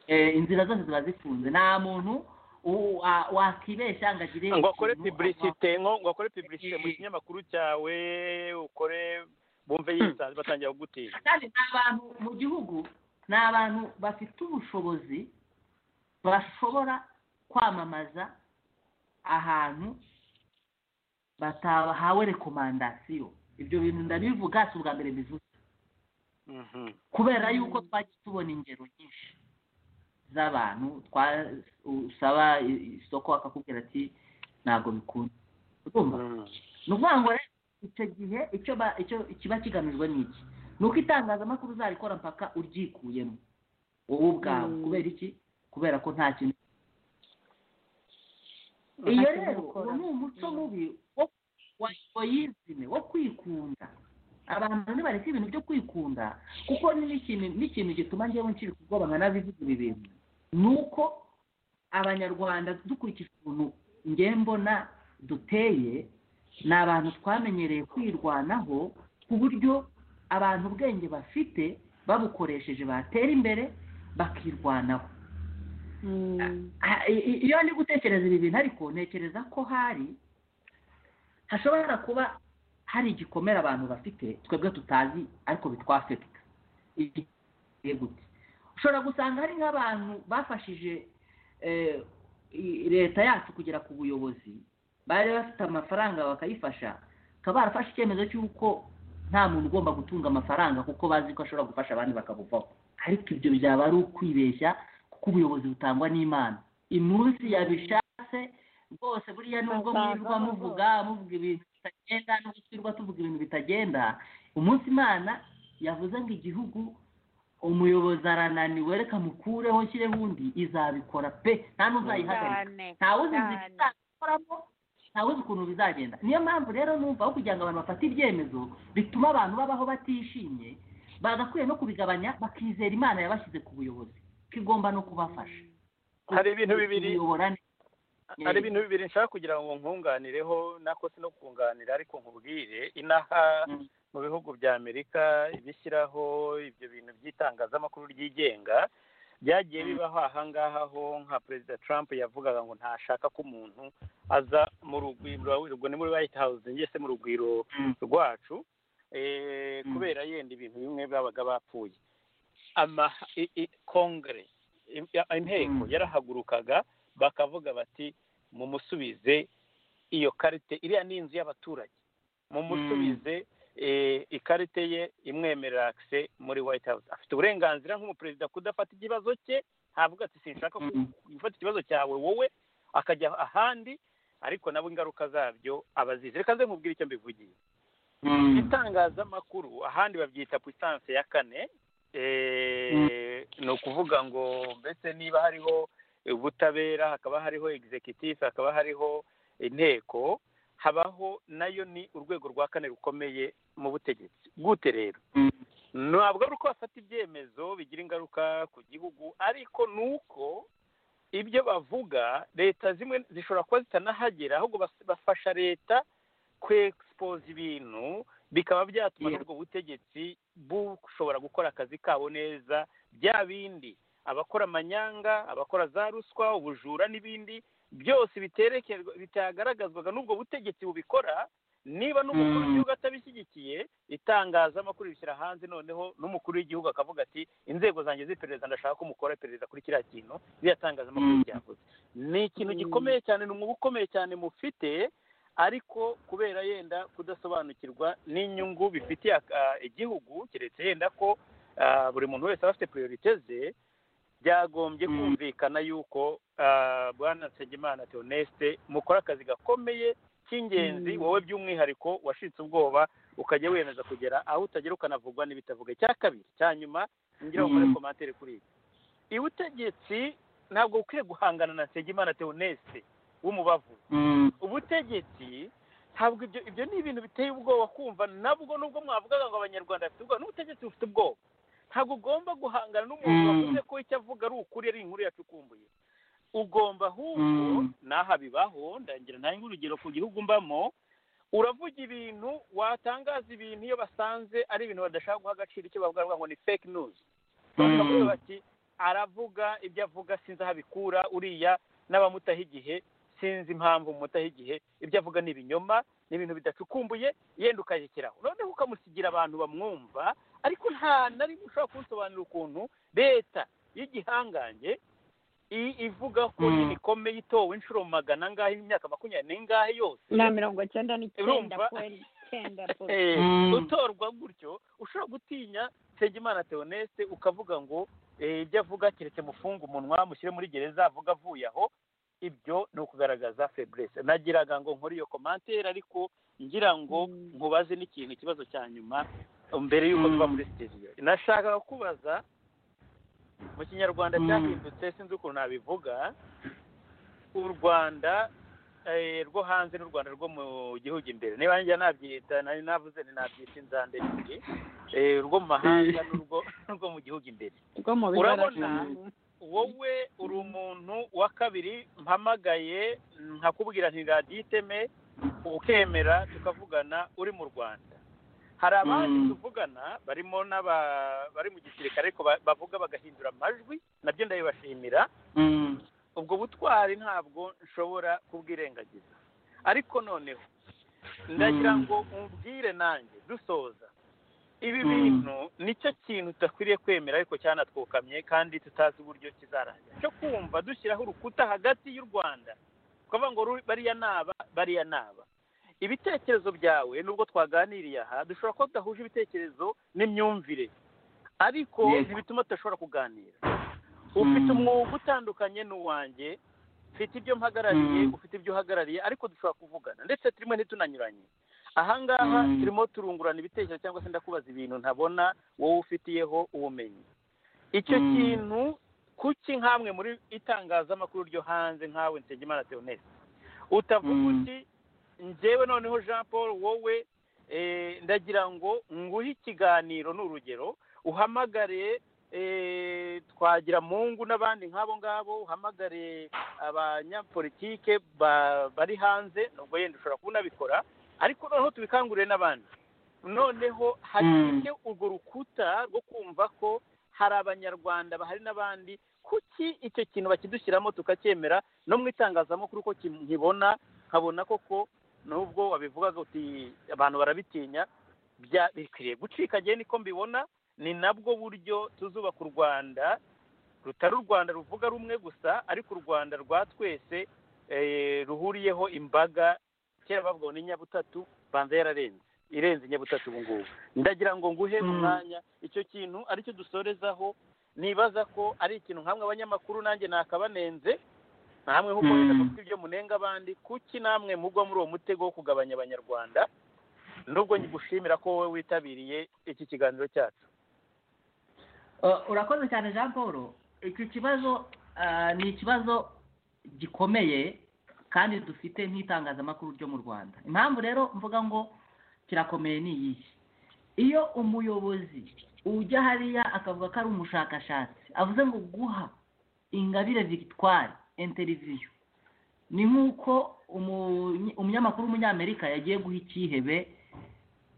Eh, inzira zose ziba zifunze nta muntu u- wa- wakibeshya ngo agire ngo akore ikintu- publicité nko ngo akore publicité mu Eh. kinyamakuru cyawe ukore bumve yisanze batangira kugutinya kandi ni abantu mu gihugu ni abantu bafite ubushobozi bashobora kwamamaza ahantu batahawe rekomandasiyo ibyo bintu ndabivuga si ubwa mbere bivuze Mhm. kubera yuko twagiye tubona ingero nyinshi z'abantu twa- usaba i- isoko akakubwira ati ntabwo bikunda urumva Mm. ni ukuvuga ngo rero icyo gihe icyo ba- icyo kiba kigamijwe ni iki ni uko itangazamakuru uzarikora mpaka uryikuyemo wowe ubwawe Mm. kubera iki kubera ko nta kintu iyo kintu rero ukora. uwo ni umuco mubi wo wa egoyizime wo kwikunda abantu ntibareke ibintu byo kwikunda kuko ni n'ikintu n'ikintu gituma njyewe nshiri ku bwoba nkanabivuga ibi bintu ni uko abanyarwanda dukurikije ukuntu njye mbona duteye ni abantu twamenyereye kwirwanaho ku buryo abantu ubwenge bafite babukoresheje batera imbere bakirwanaho Ah, i- i- iyo ndi gutekereza ibi bintu ariko ntekereza ko hari hashobora kuba hari igikomere abantu bafite twebwe tutazi ariko bitwafekita igihe gute ushobora gusanga hari nk'abantu bafashije eh, i- leta yacu kugera ku buyobozi bari bafite amafaranga bakayifasha bakaba barafashe icyemezo cy'uko nta muntu ugomba gutunga amafaranga kuko bazi ko ashobora gufasha abandi bakabuvaho ariko ibyo byaba ari ukwibeshya kuko ubuyobozi butangwa n'imana iminsi yabishatse rwose buriya nubwo mwirirwa muvuga muvuga ibintu bitagenda nubwo twirirwa tuvuga ibintu bitagenda umunsi imana yavuze ngo igihugu umuyobozi arananiwe reka mukureho nshyireho undi izabikora pe nta n'uzayihagarika cyane ntawe uzi inzira cyane. izakoramo ntawe uzi ukuntu bizagenda niyo mpamvu rero numva aho kugira ngo abantu bafate ibyemezo bituma abantu babaho batishimye bagakwiye no kubigabanya bakizera imana yabashyize ku buyobozi ko igomba no kubafasha Hari ibintu bibiri. kuyobora neza. hari ibintu bibiri nshaka kugira ngo nkunganireho nako si no kunganira ariko nkubwire inaha Mm. mu bihugu bya amerika ibishyiraho ibyo bintu by'itangazamakuru ryigenga byagiye Mm. bibaho aha ngaha ho nka perezida trump yavugaga ngo ntashaka ko umuntu aza mu rugwiro ubwo ni muri white house njye se mu rugwiro Mm. rwacu eh, Mm. kubera yenda ibintu bimwe babaga bapfuye ama i- i- kongere i- ya- inteko Mm. yarahagurukaga bakavuga bati mumusubize iyo karite iriya ni inzu y'abaturage mumusubize eh, ikarite ye imwemerera akise muri white house afite uburenganzira nk'umuperezida kudafata ikibazo cye ntavuga ati sinshaka ku- Mm. gufata ikibazo cyawe wowe akajya ahandi ariko nabo ingaruka zabyo abazizi reka nze nkubwire icyo mbivugiye Mm. itangazamakuru ahandi babyita puissance ya kane eh, ni ukuvuga ngo mbese niba hariho ubutabera hakaba hariho executive hakaba hariho inteko habaho nayo ni urwego rwa kane rukomeye mu butegetsi gute rero Mm. ntabwo ari uko bafata ibyemezo bigira ingaruka ku gihugu ariko ni uko ibyo bavuga leta zimwe zishobora kuba zitanahagera ahubwo bas- bafasha leta kwexpose ibintu bikaba byatuma Yeah. n'ubwo butegetsi bushobora gukora akazi kabo neza bya bindi abakora amanyanga abakora za ruswa ubujura n'ibindi byose biterekerwa bitagaragazwaga n'ubwo butegetsi bubikora niba n'umukuru Mm. w'igihugu atabishyigikiye itangazamakuru rishyira hanze noneho n'umukuru w'igihugu akavuga ati inzego zanjye z'iperereza ndashaka ko mukora iperereza kuri kiriya kintu biriya tangazamakuru Mm. ryavuze ni ikintu Mm. gikomeye cyane ni umwuga ukomeye cyane mufite ariko kubera yenda kudasobanukirwa n'inyungu bifitiye aka- igihugu keretse yenda ko ah, buri muntu wese aba afite priorite ze byagombye Mm. kumvikana yuko ah, bwana nsengimana theoneste mukora akazi gakomeye cy'ingenzi Mm. wowe by'umwihariko washitse ubwoba ukajya wemeza kugera aho utagera ukanavugwa n'ibitavuga icya kabiri cya nyuma ngira ngo Mm. ukore komantere kuri ibi ubutegetsi ntabwo bukwiye guhangana na nsengimana theoneste w'umubavu Mm. ubutegetsi ntabwo ibyo ibyo ni ibintu biteye ubwoba kumva nabwo nubwo mwavugaga ngo abanyarwanda bafite ubwoba n'ubutegetsi bufite ubwoba ntabwo ugomba guhangana n'umuntu Mm. wavuze ko icyo avuga ari ukuri ari inkuru yacukumbuye ugomba ahubwo Mm. n'aha bibaho ndagira ntange urugero ku gihugu mbamo uravuga ibintu watangaza ibintu iyo basanze ari ibintu badashaka guha agaciro icyo bavuga baravuga ngo ni fake news bashobora Mm. kuvuga bati aravuga ibyo avuga sinzi aho abikura uriya n'abamutaha igihe sinzi impamvu mumutaho igihe ibyo avuga ni ibinyoma ni ibintu bidacukumbuye yenda ukayekeraho noneho ukamusigira abantu bamwumva ariko nta na rimwe ushobora kunsobanurira ukuntu leta y'igihangange i- ivuga ko Mm. imikomeye itowe inshuro magana angahe imyaka makumyabiri n'ingahe yose na mirongo cyenda n'icyenda Urumva? kweli icyenda rwose Eh, Mm. utorwa gutyo ushobora gutinya nsengimana theoneste ukavuga ngo eh, ibyo avuga keretse mufunga umunwa mushyire muri gereza avuga avuye aho ibyo ni ukugaragaza feburese nagiraga ngo nkore iyo komantere ariko ngira ngo Mm. nkubaze n'ikintu ikibazo cya nyuma mbere y'uko tuva Mm. muri sitidiyo nashakaga kubaza mu kinyarwanda Mm. byahindutse sinzi ukuntu nabivuga u rwanda rwo hanze n'u rwanda rwo mu gihugu imbere niba njya nabyita nari navuze nabyita inzande ebyiri urwo mu mahanga n'urwo mu gihugu imbere rwo mu urabona bigaragara wowe uri umuntu wa kabiri mpamagaye nkakubwira nti raditeme ukemera tukavugana uri mu rwanda hari abandi Mm. tuvugana barimo n'aba bari mu gisirikare ariko ba- bavuga bagahindura amajwi nabyo ndabibashimira Mm. ubwo butwari ntabwo nshobora kubwirengagiza ariko noneho ndagira Mm. ngo umbwire nanjye dusoza ibi Mm. bintu nicyo kintu tudakwiriye kwemera ariko cyanatwukamye kandi tutazi uburyo kizarangira cyo kumva dushyiraho urukuta hagati y'u rwanda kuvuga ngo ru- bariya naba bariya naba ibitekerezo byawe nubwo twaganiriye aha dushobora kuba tudahuje ibitekerezo n'imyumvire ariko Yego. ntibituma tudashobora kuganira ufite Mm. umwuga utandukanye n'uwanjye mfite ibyo mpagarariye Mm. ufite ibyo uhagarariye ariko dushobora kuvugana ndetse turimo ntitunanyuranye ahangaha Mm. turimo turungurana ibitekerezo cyangwa se ndakubaza ibintu ntabona wowe ufitiyeho ubumenyi icyo Mm. kintu kuki nk'amwe muri itangazamakuru ryo hanze nkawe Nsengimana Theoneste utavuga Mm. uti njyewe noneho jean paul wowe eh, ndagira ngo nguhe ikiganiro ni urugero uhamagare eh, twagira mungu n'abandi nk'abo ngabo uhamagare abanyapolitike ba- bari hanze nubwo yenda ushobora kuba unabikora ariko noneho tubikangurire n'abandi noneho hacike urwo rukuta rwo kumva ko hari abanyarwanda bahari n'abandi kuki icyo kintu bakidushyiramo tukacyemera no mu itangazamakuru ko kim- nkibona nkabona koko nubwo wabivugaga uti abantu barabitinya bya- bikwiriye gucika njye niko mbibona ni nabwo buryo tuzubaka u rwanda rutari u rwanda ruvuga rumwe gusa ariko u rwanda rwa twese eh, ruhuriyeho imbaga kera bavuga ngo ni nyabutatu banza yararenze irenze nyabutatu ubu ngubu ndagira ngo nguhe Mm. umwanya icyo kintu aricyo dusorezaho nibaza ko ari ikintu nkamwe abanyamakuru nanjye nakabanenze namwe nk'uko Mm. wenda mufite ibyo munenga abandi kuki namwe mugwa muri uwo mutego wo kugabanya abanyarwanda nubwo nyigushimira ko wowe witabiriye iki kiganiro cyacu Uh, urakoze cyane jean paul iki kibazo uh, ni ikibazo gikomeye kandi dufite nk'itangazamakuru ryo mu rwanda impamvu rero mvuga ngo kirakomeye ni iyihe iyo umuyobozi ujya hariya akavuga ko ari umushakashatsi avuze ngo guha ingabire victoire interiviyo ni nk'uko umu- umunyamakuru w'umunyamerika yagiye guha icyihebe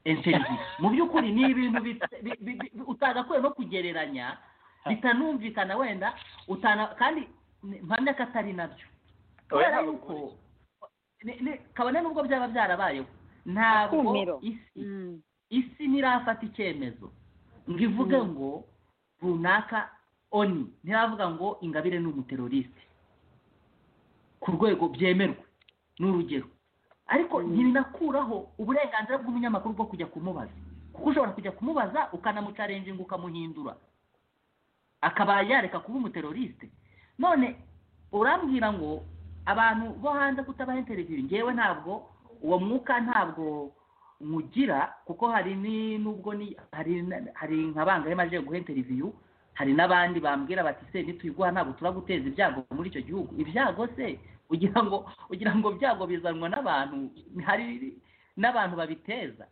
interview mu by'ukuri ni ibintu bit- bi- bi- bi- utagakwiye no kugereranya bitanumvikana wenda utana kandi mpamya ko atari nabyo kubera ntabwo yuko ni- ni- kabone n'ubwo byaba byarabayeho ntabwo Akumiro. isi Mm. isi ntirafata icyemezo ngo ivuge Mm. ngo runaka oni ntiravuga ngo ingabire ni umuteroriste ku rwego byemerwe ni urugero ariko Mm. ntibinakuraho uburenganzira bw'umunyamakuru bwo kujya kumubaza kuko ushobora kujya kumubaza ukanamucarenginga ukamuhindura akaba yareka kuba umuteroriste none urambwira ngo abantu bo hanze kutabaha interiviyu ngewe ntabwo uwo mwuka ntabwo nywugira kuko hari ni nubwo ni hari na- hari nka bangahe maze guha interiviyu hari n'abandi bambwira bati se nituyiguha ntabwo turaguteza ibyago muri icyo gihugu ibyago se ugira ngo ugira ngo byago bizanwa n'abantu hari n'abantu babiteza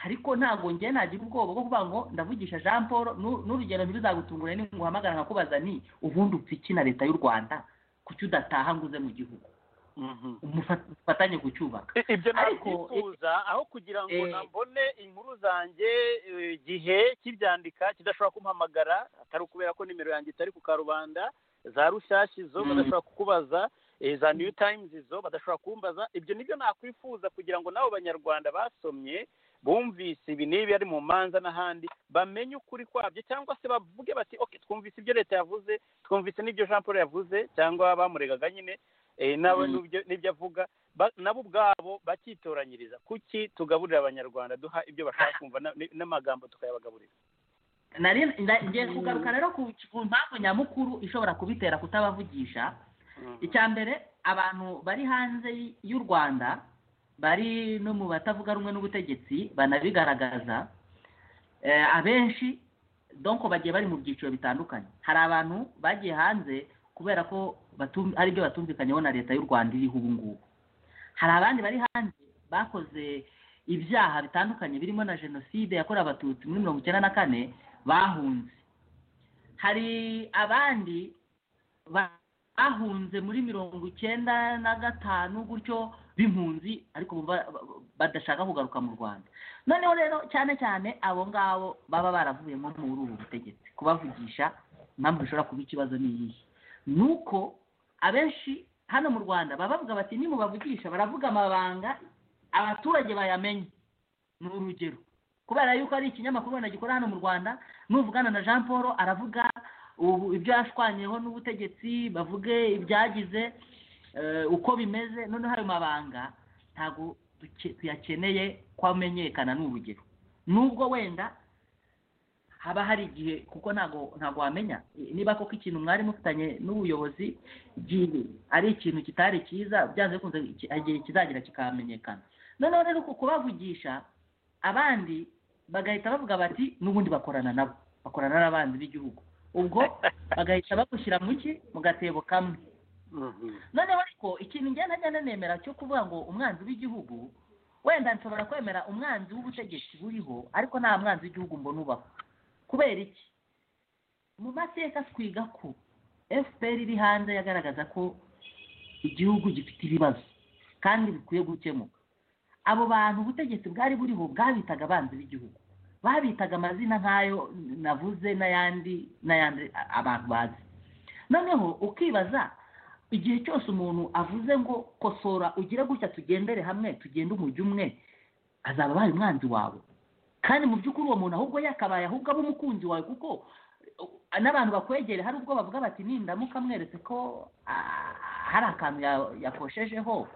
ariko ntabwo njye nagira ubwoba bwo kuvuga ngo ndavugisha jean paul nu- n'urugero ntibizagutungure ninguhamagara nkakubaza ni ubundi upfa iki na leta y'u rwanda kuki udataha ngo uze mu gihugu Mhm. Umufa- mufatanye kucyubaka I- ibyo Ariko, nabyifuza aho kugira ngo eh, nambone inkuru zanjye eh, igihe kibyandika kidashobora kumpamagara atari ukubera ko nimero yanjye itari ku karubanda za rushyashya izo Mm. badashobora kukubaza eh, za new times izo badashobora kumbaza ibyo nibyo nakwifuza kugira ngo n'abo banyarwanda basomye bumvise ibi n'ibi ari mu manza n'ahandi bamenye ukuri kwabyo cyangwa se bavuge bati okay twumvise ibyo leta yavuze twumvise n'ibyo jean paul yavuze cyangwa bamuregaga nyine eh, nawe Mm. n'ibyo- n'ibyo avuga ba- nabo ubwabo bakitoranyiriza kuki tugaburira abanyarwanda duha ibyo bashaka kumva na- ni- n'amagambo tukayabagaburira nari nda- ngiye kugaruka rero ku ku mpamvu nyamukuru ishobora kubitera kutabavugisha icya mbere abantu bari hanze y- y'u rwanda bari no mu batavuga rumwe n'ubutegetsi banabigaragaza Eh, abenshi donko bagiye bari mu byiciro bitandukanye hari abantu bagiye hanze kubera ko batum- hari ibyo batumvikanyeho na leta y'u rwanda iriho ubu ngubu hari abandi bari hanze bakoze ibyaha bitandukanye birimo na jenoside yakorewe abatutsi muri mirongo icyenda na kane bahunze hari abandi bahunze muri mirongo icyenda na gatanu gutyo b'impunzi ariko ba- ba- badashaka kugaruka mu rwanda noneho rero cyane cyane abo ngabo baba baravuye nko muri ubu butegetsi kubavugisha impamvu bishobora kuba ikibazo ni iyihe ni uko abenshi hano mu rwanda baba bavuga bati nimubavugisha baravuga amabanga abaturage bayamenye ni urugero kubera yuko ari ikinyamakuru ubona gikorera hano mu rwanda nuvugana na jean paul aravuga ubu ibyo yashwanyeho n'ubutegetsi bavuge ibyagize eh, uko bimeze noneho ayo mabanga ntabwo duke- tuyakeneye ko amenyekana ni urugero nubwo wenda haba hari igihe kuko ntabwo ntabwo wamenya Eh, niba koko ikintu mwari mufitanye n'ubuyobozi igihe ari ikintu kitari cyiza byanze bikunze iki- hari igihe kizagira kikamenyekana noneho rero uku kubavugisha abandi bagahita bavuga bati n'ubundi bakorana nabo bakorana n'abanzi b'igihugu ubwo bagahita bagushyira mu ki mu gatebo kamwe noneho ariko ikintu ngenda ngenda nemera cyo kuvuga ngo umwanzi w'igihugu wenda nshobora kwemera umwanzi w'ubutegetsi buriho ariko nta mwanzi w'igihugu mbona ubaho kubera iki mu mateka twiga ko fpr iri hanze yagaragaza ko igihugu gifite ibibazo kandi bikwiye gukemuka abo bantu ubutegetsi bwari buriho bwabitaga abanzi b'igihugu babitaga amazina nk'ayo navuze n'ayandi n'ayandi a- abantu bazi noneho ukibaza igihe cyose umuntu avuze ngo kosora ugire gutya tugendere hamwe tugende umujyi umwe azaba abaye umwanzi wawe kandi mu by'ukuri uwo muntu ahubwo yakabaye ahubwo aba umukunzi wawe kuko uh, n'abantu bakwegere hari ubwo bavuga bati nindamuka mweretse ko ah, hari akantu ya- yakoshejeho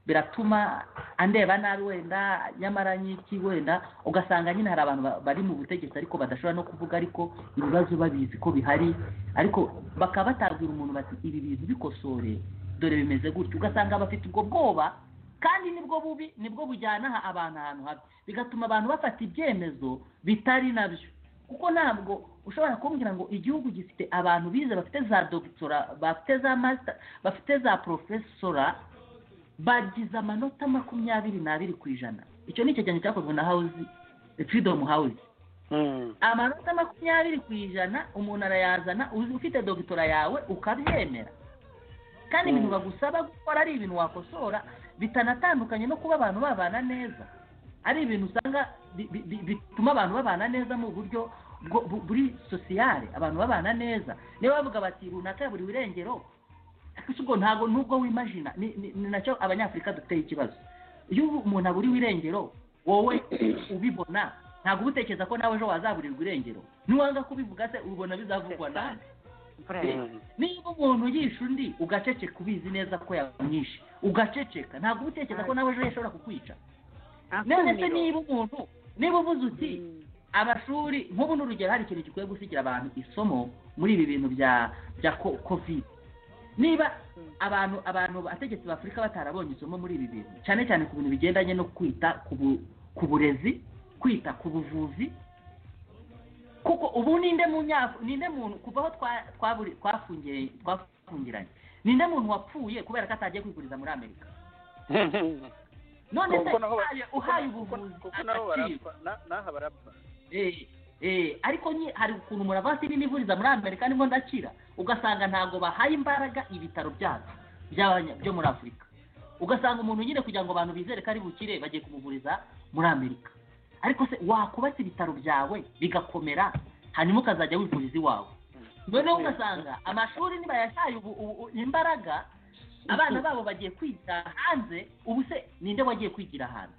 biratuma andeba nabi wenda nyamara nyiki wenda ugasanga nyine hari abantu ba- bari mu butegetsi ariko badashobora no kuvuga ariko ibibazo babizi ko bihari ariko bakaba batabwira umuntu bati ibi bintu bikosore dore bimeze gutya ugasanga bafite ubwo bwoba kandi nibwo bubi nibwo bujyana aha- abantu ahantu habi bigatuma abantu bafata ibyemezo bitari nabyo kuko ntabwo ushobora kumbwira ngo igihugu gifite abantu bize bafite za dogitora bafite za masita bafite za porofesora bagize amanota makumyabiri n'abiri ku ijana icyo ni icyegeranyo cyakozwe na hawuzi firidomu hawuzi amanota makumyabiri ku ijana umuntu arayazana uzi- ufite dogitora yawe ukabyemera kandi ibintu Mm. bagusaba gukora ari ibintu wakosora bitanatandukanye no kuba abantu babana neza ari ibintu usanga bi- bi- bi- bituma abantu babana neza mu buryo bwo- bu- buri sosiyale abantu babana neza niba bavuga bati runaka buri wirengero gusa ubwo ntabwo nubwo wimajina ni ni- ni nacyo abanyafurika dufiteho ikibazo iyo umuntu aburiwe irengero wowe ubibona ntabwo uba utekereza ko nawe ejo wazaburirwa irengero niwanga kubivuga se ubona bizavugwa nawe niba umuntu yishe undi ugaceceka ubizi neza ko yamwishe ugaceceka ntabwo uba utekereza ko nawe ejo yashobora kukwica none se niba umuntu niba uvuze uti amashuri nk'ubu ni urugero hari ikintu gikwiye gusigira abantu isomo muri ibi bintu bya bya ko- kovide niba abantu abantu abategetsi b'afurika batarabonye isomo muri ibi bintu cyane cyane ku bintu bigendanye no kwita ku bu- ku burezi kwita ku buvuzi kuko ubu ninde mu nyafu ninde muntu kuva aho twa- twaburi- twafungiye twafungiranye ninde muntu wapfuye kubera ko atagiye kwiguriza muri amerika none se Kuko naho- uhaye- uhaye ubuvuzi kuko nabo agaciro barapfa na- n'aha barapfa Eh, eh, ariko nyi- hari ukuntu umuntu avuga ati n'ivuriza muri amerika nibwo ndakira ugasanga ntabwo bahaye imbaraga ibitaro byacu by'abanya- byo muri afurika ugasanga umuntu nyine kugira ngo abantu bizere ko ari bukire bagiye kumuvuriza muri amerika ariko se wakubatse ibitaro byawe bigakomera hanyuma ukazajya wivuriza iwawe noneho ugasanga amashuri nibayashaye ubu- ubu- ubu imbaraga abana babo bagiye kwigira hanze ubu se ninde wagiye kwigira hanze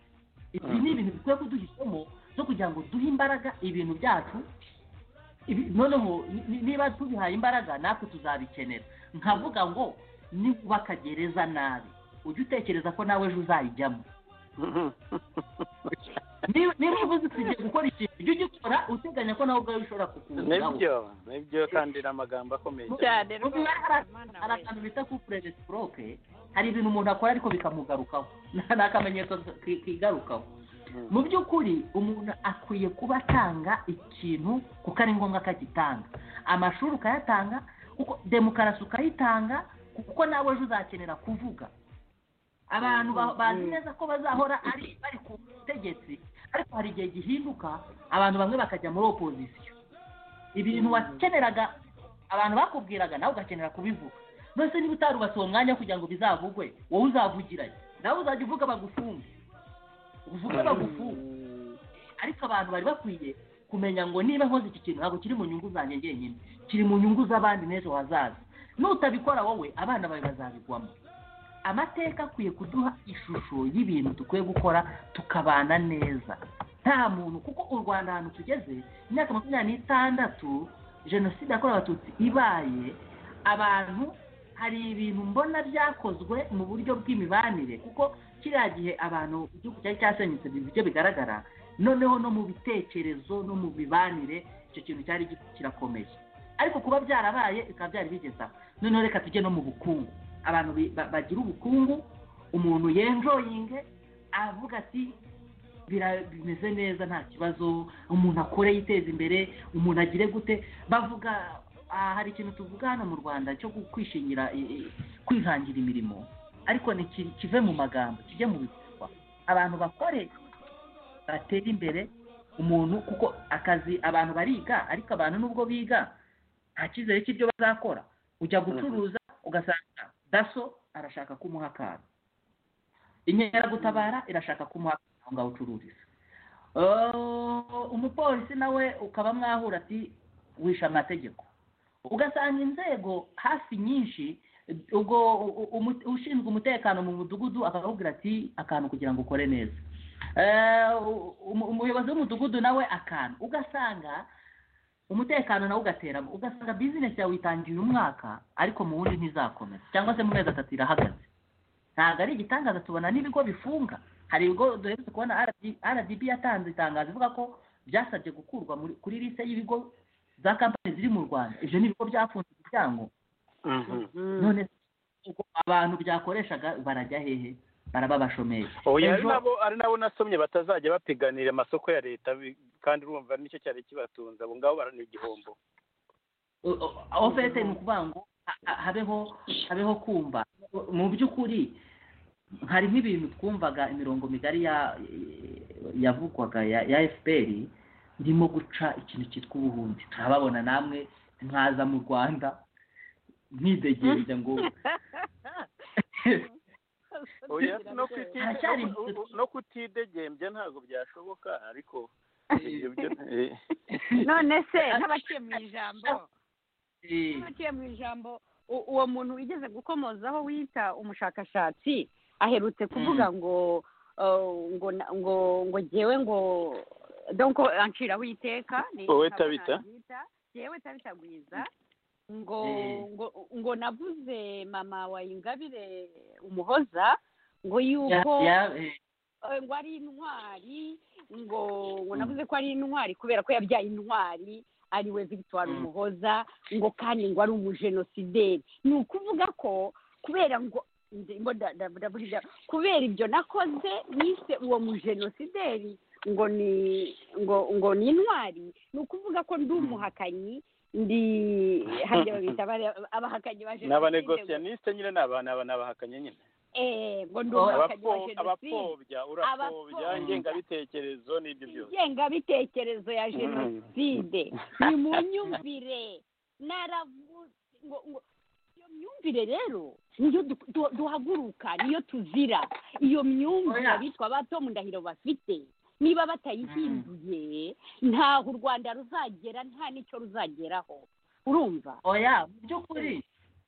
ibi ni ibintu bikwiye kuduha isomo zo kugira ngo duhe imbaraga ibintu byacu Ibi- noneho ni- ni- niba tubihaye imbaraga natwe tuzabikenera nkavuga ngo nubaka gereza nabi ujye utekereza ko nawe ejo uzayijyamo Ni- niba ubuze tugiye gukora ikintu ujye ugikora uteganya ko nawe ubwawe ushobora kukundaho nibyo nibyo kandi ni amagambo akomeye cyane cyane Mu mibare hari- hari akantu bita kupurere sitoroke hari ibintu umuntu akora ariko bikamugarukaho ni akamenyetso ki- kigarukaho Mm. mu by'ukuri umuntu akwiye kuba atanga ikintu kuko ari ngombwa ko agitanga amashuri ukayatanga kuko demokarasi ukayitanga kuko nawe ejo uzakenera kuvuga abantu ba- bazi neza ko bazahora ari bari ku butegetsi ariko hari igihe gihinduka abantu bamwe bakajya muri opozisiyo ibintu wakeneraga abantu bakubwiraga nawe ugakenera kubivuga mbese niba utarubasiwe umwanya kugira ngo bizavugwe wowe uzavugiranye nawe uzajya uvuga bagufunge uvuge bagufunge ariko abantu bari bakwiye kumenya ngo niba nkoze iki kintu ntabwo kiri mu nyungu zanjye ngenyine kiri mu nyungu z'abandi n'ejo hazaza nutabikora wowe abana bawe bazabigwamo amateka akwiye kuduha ishusho y'ibintu dukwiye gukora tukabana neza nta muntu kuko u rwanda ahantu tugeze imyaka makumyabiri n'itandatu jenoside yakorewe abatutsi ibaye abantu hari ibintu mbona byakozwe mu buryo bw'imibanire kuko kiriya gihe abantu igihugu cyari cyasenyutse mu buryo bigaragara noneho no mu bitekerezo no mu mibanire icyo kintu cyari gi- kirakomeye ariko kuba byarabaye bikaba byari bigeze aho noneho reka tujye no mu bukungu abantu bi- ba- bagira ubukungu umuntu yenjoyinge avuga ati "Bira- bimeze neza nta kibazo umuntu akore yiteza imbere umuntu agire gute bavuga "Ah, hari ikintu tuvuga hano mu rwanda cyo gu- kwishingira i- i- kwihangira imirimo ariko ni ki- kive mu magambo kijye mu bikorwa abantu bakore batera imbere umuntu kuko akazi abantu bariga ariko abantu nubwo biga nta cyizere cy'ibyo bazakora ujya gucuruza ugasanga daso arashaka kumuha akantu inkeragutabara irashaka kumuha akantu aho ngaho ucururiza Oh, umupolisi nawe ukaba mwahura ati wishe amategeko ugasanga inzego hafi nyinshi ubwo u- u- umu- ushinzwe umutekano mu mudugudu akakubwira ati akantu kugira ngo ukore neza Eh, u- umu- umuyobozi w'umudugudu nawe akantu ugasanga umutekano nawo ugateramo ugasanga bizinesi yawe itangiye uyu mwaka ariko mu wundi ntizakomeza cyangwa se mu mezi atatu irahagaze ntabwo ari igitangaza tubona n'ibigo bifunga hari ibigo duherutse kubona rdb yatanze itangazo ivuga ko byasabye gukurwa muri- kuri lise y'ibigo za kampani ziri mu rwanda ibyo ni ibigo byafunze imiryango none ubwo abantu byakoreshaga barajya hehe baraba abashomeri oya ari Ejo- nabo ari nabo nasomye batazajya bapiganira amasoko ya leta bi- kandi urumva nicyo cyari kibatunze abo ngabo barana igihombo O- o- aho fete ni ukuvuga ngo ha- ha- habeho habeho kumva mu by'ukuri hari nk'ibintu twumvaga imirongo migari ya yavugwaga ya ya efuperi irimo guca ikintu cyitwa ubuhunzi turababona namwe mwaza mu rwanda mwidegereza ngo oya no kuti- Haracyari no ku- inzira. no kutidegembya ntabwo byashoboka ariko ibyo byo eh. none se nk'abaciye mu ijambo Eh, nk'abaciye mu ijambo u- uwo muntu wigeze gukomozaho wita umushakashatsi aherutse kuvuga ngo uh, ngo na- ngo ngo jyewe ngo donko anciraho iteka ni Wowe ntabwo Tabita? nabyita. jyewe tabitagwiza ngo Eh. ngo ngo navuze mama wa ingabire umuhoza ngo ya- yuko ya- eh, Eh, ngo ari intwari ngo ngo navuze ko ari intwari kubera ko yabyaye intwari ariwe victoire Mm. umuhoza ngo kandi ngo ari umujenosideri ni ukuvuga ko kubera ngo nge- ngo da- da- ndaburira kubera ibyo nakoze nise uwo mujenosideri ngo ni ngo ngo ni intwari ni ukuvuga ko ndi umuhakanyi ndi hariya babita abari- abahakanyi ba ni jenoside ngo- abanegosiyaniste nyine ni abantu aba- ni abahakanye nyine eh, ngo ndi Oh, umuhakanyi wa Abapfo- jenoside abapfobya urapfobya Abapfobya. ingengabitekerezo n'ibyo byose ingengabitekerezo ya jenoside ni mu myumvire naravuze ngo ngo iyo myumvire rero niyo du- du- duhaguruka niyo tuzira iyo myumvire Oya. abitwa abato mu ndahiro bafite niba batayihinduye ntaho u rwanda ruzagera nta n'icyo ruzageraho urumva oya mu by'ukuri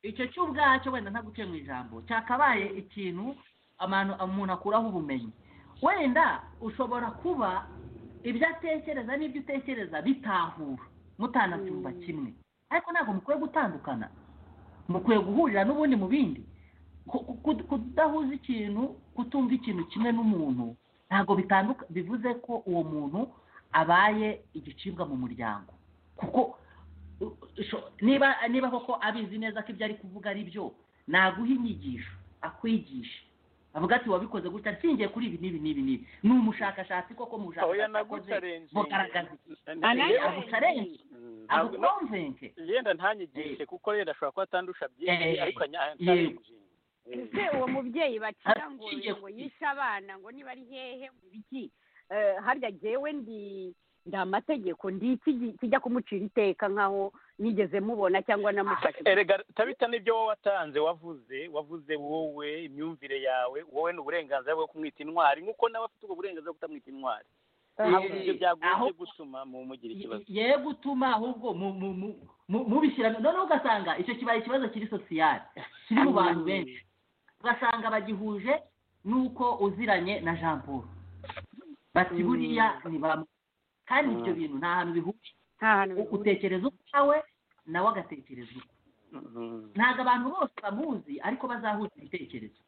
icyo cy'ubwacyo wenda ntaguciye mu ijambo cyakabaye ikintu amanu- umuntu akuraho ubumenyi wenda ushobora kuba ibyo atekereza n'ibyo utekereza bitahura mutanabyumva kimwe ariko ntabwo mukwiye gutandukana mukwiye guhurira n'ubundi mu bindi Ku- ku- ku- kudahuza ikintu kutumva ikintu kimwe n'umuntu ntabwo bitanduka bivuze ko uwo muntu abaye igicibwa mu muryango kuko u- sho- niba niba koko abizi neza ko ibyo ari kuvuga ari byo naguha inyigisho akwigishe avuga ati wabikoze gutya nshingiye kuri ibi n'ibi n'ibi n'ibi ni umushakashatsi koko mu oya bushakashatsi akoze nagucarenze bugaragaza Anayo. abucarenze abukonvenke yenda ntanyigishe kuko yenda ashobora kuba atandusha byinshi Eh, ariko anya- yego. antarenze ese uwo mubyeyi bacira ngo Aciye ngo ku isi. yishe abana ngo niba ari hehe ngo ibiki Eh, harya jyewe ndi ndi amategeko ndi iki gi- kijya kumucira iteka nk'aho nigeze mubona cyangwa namufashe erega tabita n'ibyo wowe watanze wavuze wavuze wowe imyumvire yawe wowe ni uburenganzira bwo kumwita intwari nk'uko nawe afite ubwo burenganzira bwo kutamwita intwari ntabwo ibyo byagombye Aho- gutuma mumugira ikibazo ye gutuma ahubwo mu- mu- mu- mu- mubishyira noneho ugasanga icyo kibaye ikibazo kiri sosiyale kiri mu bantu benshi ugasanga bagihuje n'uko uziranye na jean paul bati buriya ni bamu kandi ibyo bintu nta hantu bihuje nta hantu U- utekereza ukwawe nawe agatekereza ukwe Mhm. ntabwo abantu bose bamuzi ariko bazahuza ibitekerezo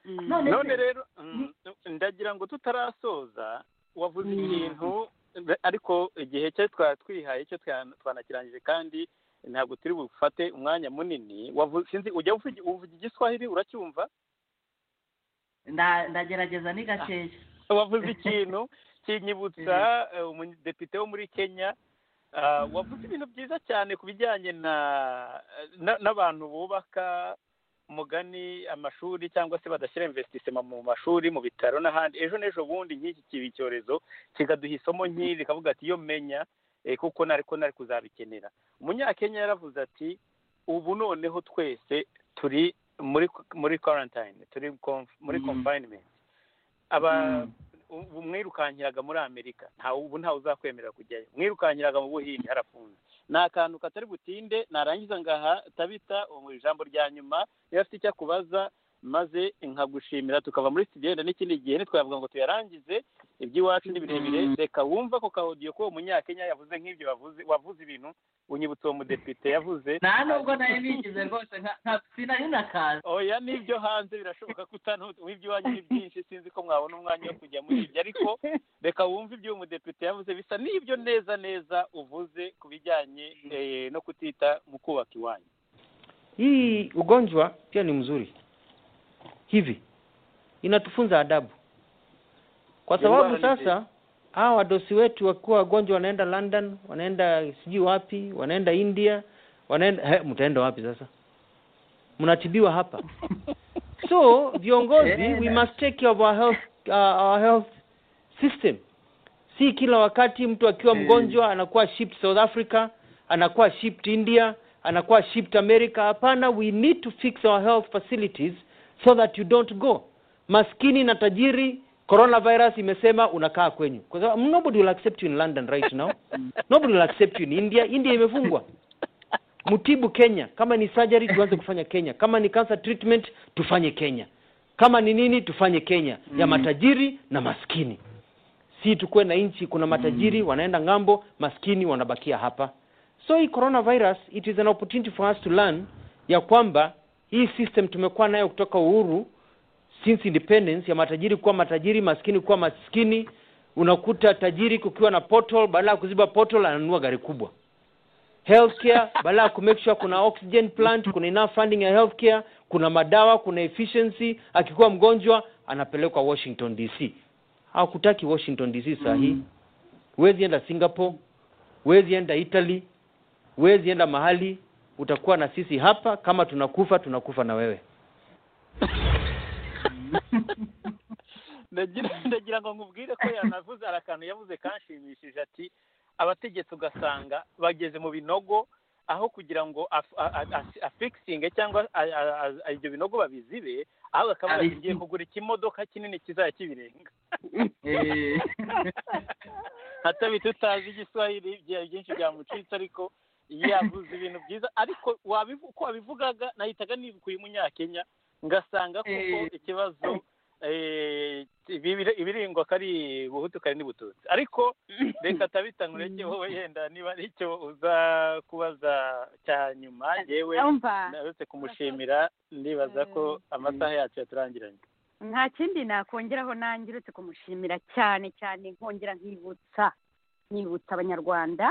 none none se- rero mm, ndagira ngo tutarasoza wavuze Mm. ikintu ariko igihe cye twari twihaye cyo twa- twanakirangije kandi ntabwo turi bufate umwanya munini wavuze sinzi ujya uvuga uvuga igiswahili uracyumva nda- ndagerageza ni gakeya wavuze ikintu kinyibutsa eh, umudepite wo muri kenya ah, wavuze ibintu byiza cyane ku bijyanye na na- n'abantu bubaka umugani amashuri cyangwa se badashyira investissement mu mashuri mu bitaro n'ahandi ejo n'ejo bundi nk'iki kiba icyorezo kikaduha isomo nk'iri rikavuga ati iyo menya eh, kuko nari ko nari kuzabikenera umunyakenya yaravuze ati ubu noneho twese turi muri muri quarantine turi conf- muri Mm. confinement aba Mm. ubu mwirukankiraga muri amerika ntawe ubu ntawe uzakwemerera kujyayo mwirukankiraga mu buhinde harafunze ni akantu katari butinde narangiza ngaha tabita ubu ijambo rya nyuma iyo afite icyo akubaza maze nkagushimira tukava muri studio wenda n'ikindi gihe ntitwavuga ngo tuyarangize iby'iwacu ni birebire Mm. reka wumva ako kaodiyo ko uwo munyakenya yavuze nk'ibyo bavuze wavuze ibintu unyibutsa uwo mudepite yavuze nta nubwo nari nigize rwose nka- nka- sinari nakazi oya n'ibyo hanze birashoboka ko utanuta ibyo iwanyu ni byinshi sinzi ko mwabona umwanya wo kujya muri ibyo ariko reka wumve ibyo uwo mudepite yavuze bisa n'ibyo neza neza uvuze ku bijyanye eh, no kutita mu kubaka iwanyu Hii ugonjwa pia ni mzuri hivi, inatufunza adabu, kwa Ni sababu ndwara ni sasa hawa wadosi wetu wakiwa wagonjwa wanaenda London, wanaenda sijui wapi, wanaenda India, wanaenda he, mtaenda wapi sasa? Mnatibiwa hapa. So viongozi, we must take care of our health, uh, our health system. Si kila wakati mtu akiwa Mm. mgonjwa anakuwa shipped South Africa, anakuwa shipped India, anakuwa shipped America. Hapana, we need to fix our health facilities so that you don't go. Maskini na tajiri, coronavirus imesema unakaa kwenyu, kwa sababu nobody will accept you in London right now, nobody will accept you in India. India imefungwa mtibu Kenya. Kama ni surgery tuanze kufanya Kenya, kama ni cancer treatment tufanye Kenya, kama ni nini tufanye Kenya ya Mm. matajiri na maskini. Si tukuwe na nchi, kuna matajiri Mm. wanaenda ng'ambo, maskini wanabakia hapa. So hii coronavirus it is an opportunity for us to learn ya kwamba hii system tumekuwa nayo kutoka uhuru since independence ya matajiri kuwa matajiri, maskini kuwa maskini. Unakuta tajiri kukiwa na portal, badala ya kuziba portal ananunua gari kubwa healthcare badala ya kumake sure kuna oxygen plant kuna enough funding ya healthcare kuna madawa kuna efficiency akikuwa mgonjwa anapelekwa washington dc hawakutaki washington dc saa hii Mm. huwezi enda singapore huwezi enda italy huwezi enda mahali utakuwa na sisi hapa kama tunakufa tunakufa na wewe ndagira ndagira ngo nkubwire ko yanavuze hari akantu yavuze kanshimishije ati abategetsi ugasanga bageze mu binogo aho kugira ngo af- a- a- a- afikisinge cyangwa a- a- a- ibyo binogo babizibe ahubwo akaba Abisibe. yaragiye kugura ikimodoka kinini kizajya kibirenga Eh, hatabi tutazi igiswahili bya- byinshi byamucitse ariko yavuze ibintu byiza ariko wabivu- uko wabivugaga nahitaga nibukuye umunyakenya ngasanga kuko Eh. ikibazo eh, ibibire- ibiringwa kari buhutu kari n'ibututsi ariko reka tabita nkureke wowe yenda niba ari icyo uza kubaza cya nyuma yewe umva naretse kumushimira ndibaza ko amasaha yacu yaturangiranye nta kindi nakongeraho nanjye uretse kumushimira cyane cyane nkongera nkibutsa nkibutsa abanyarwanda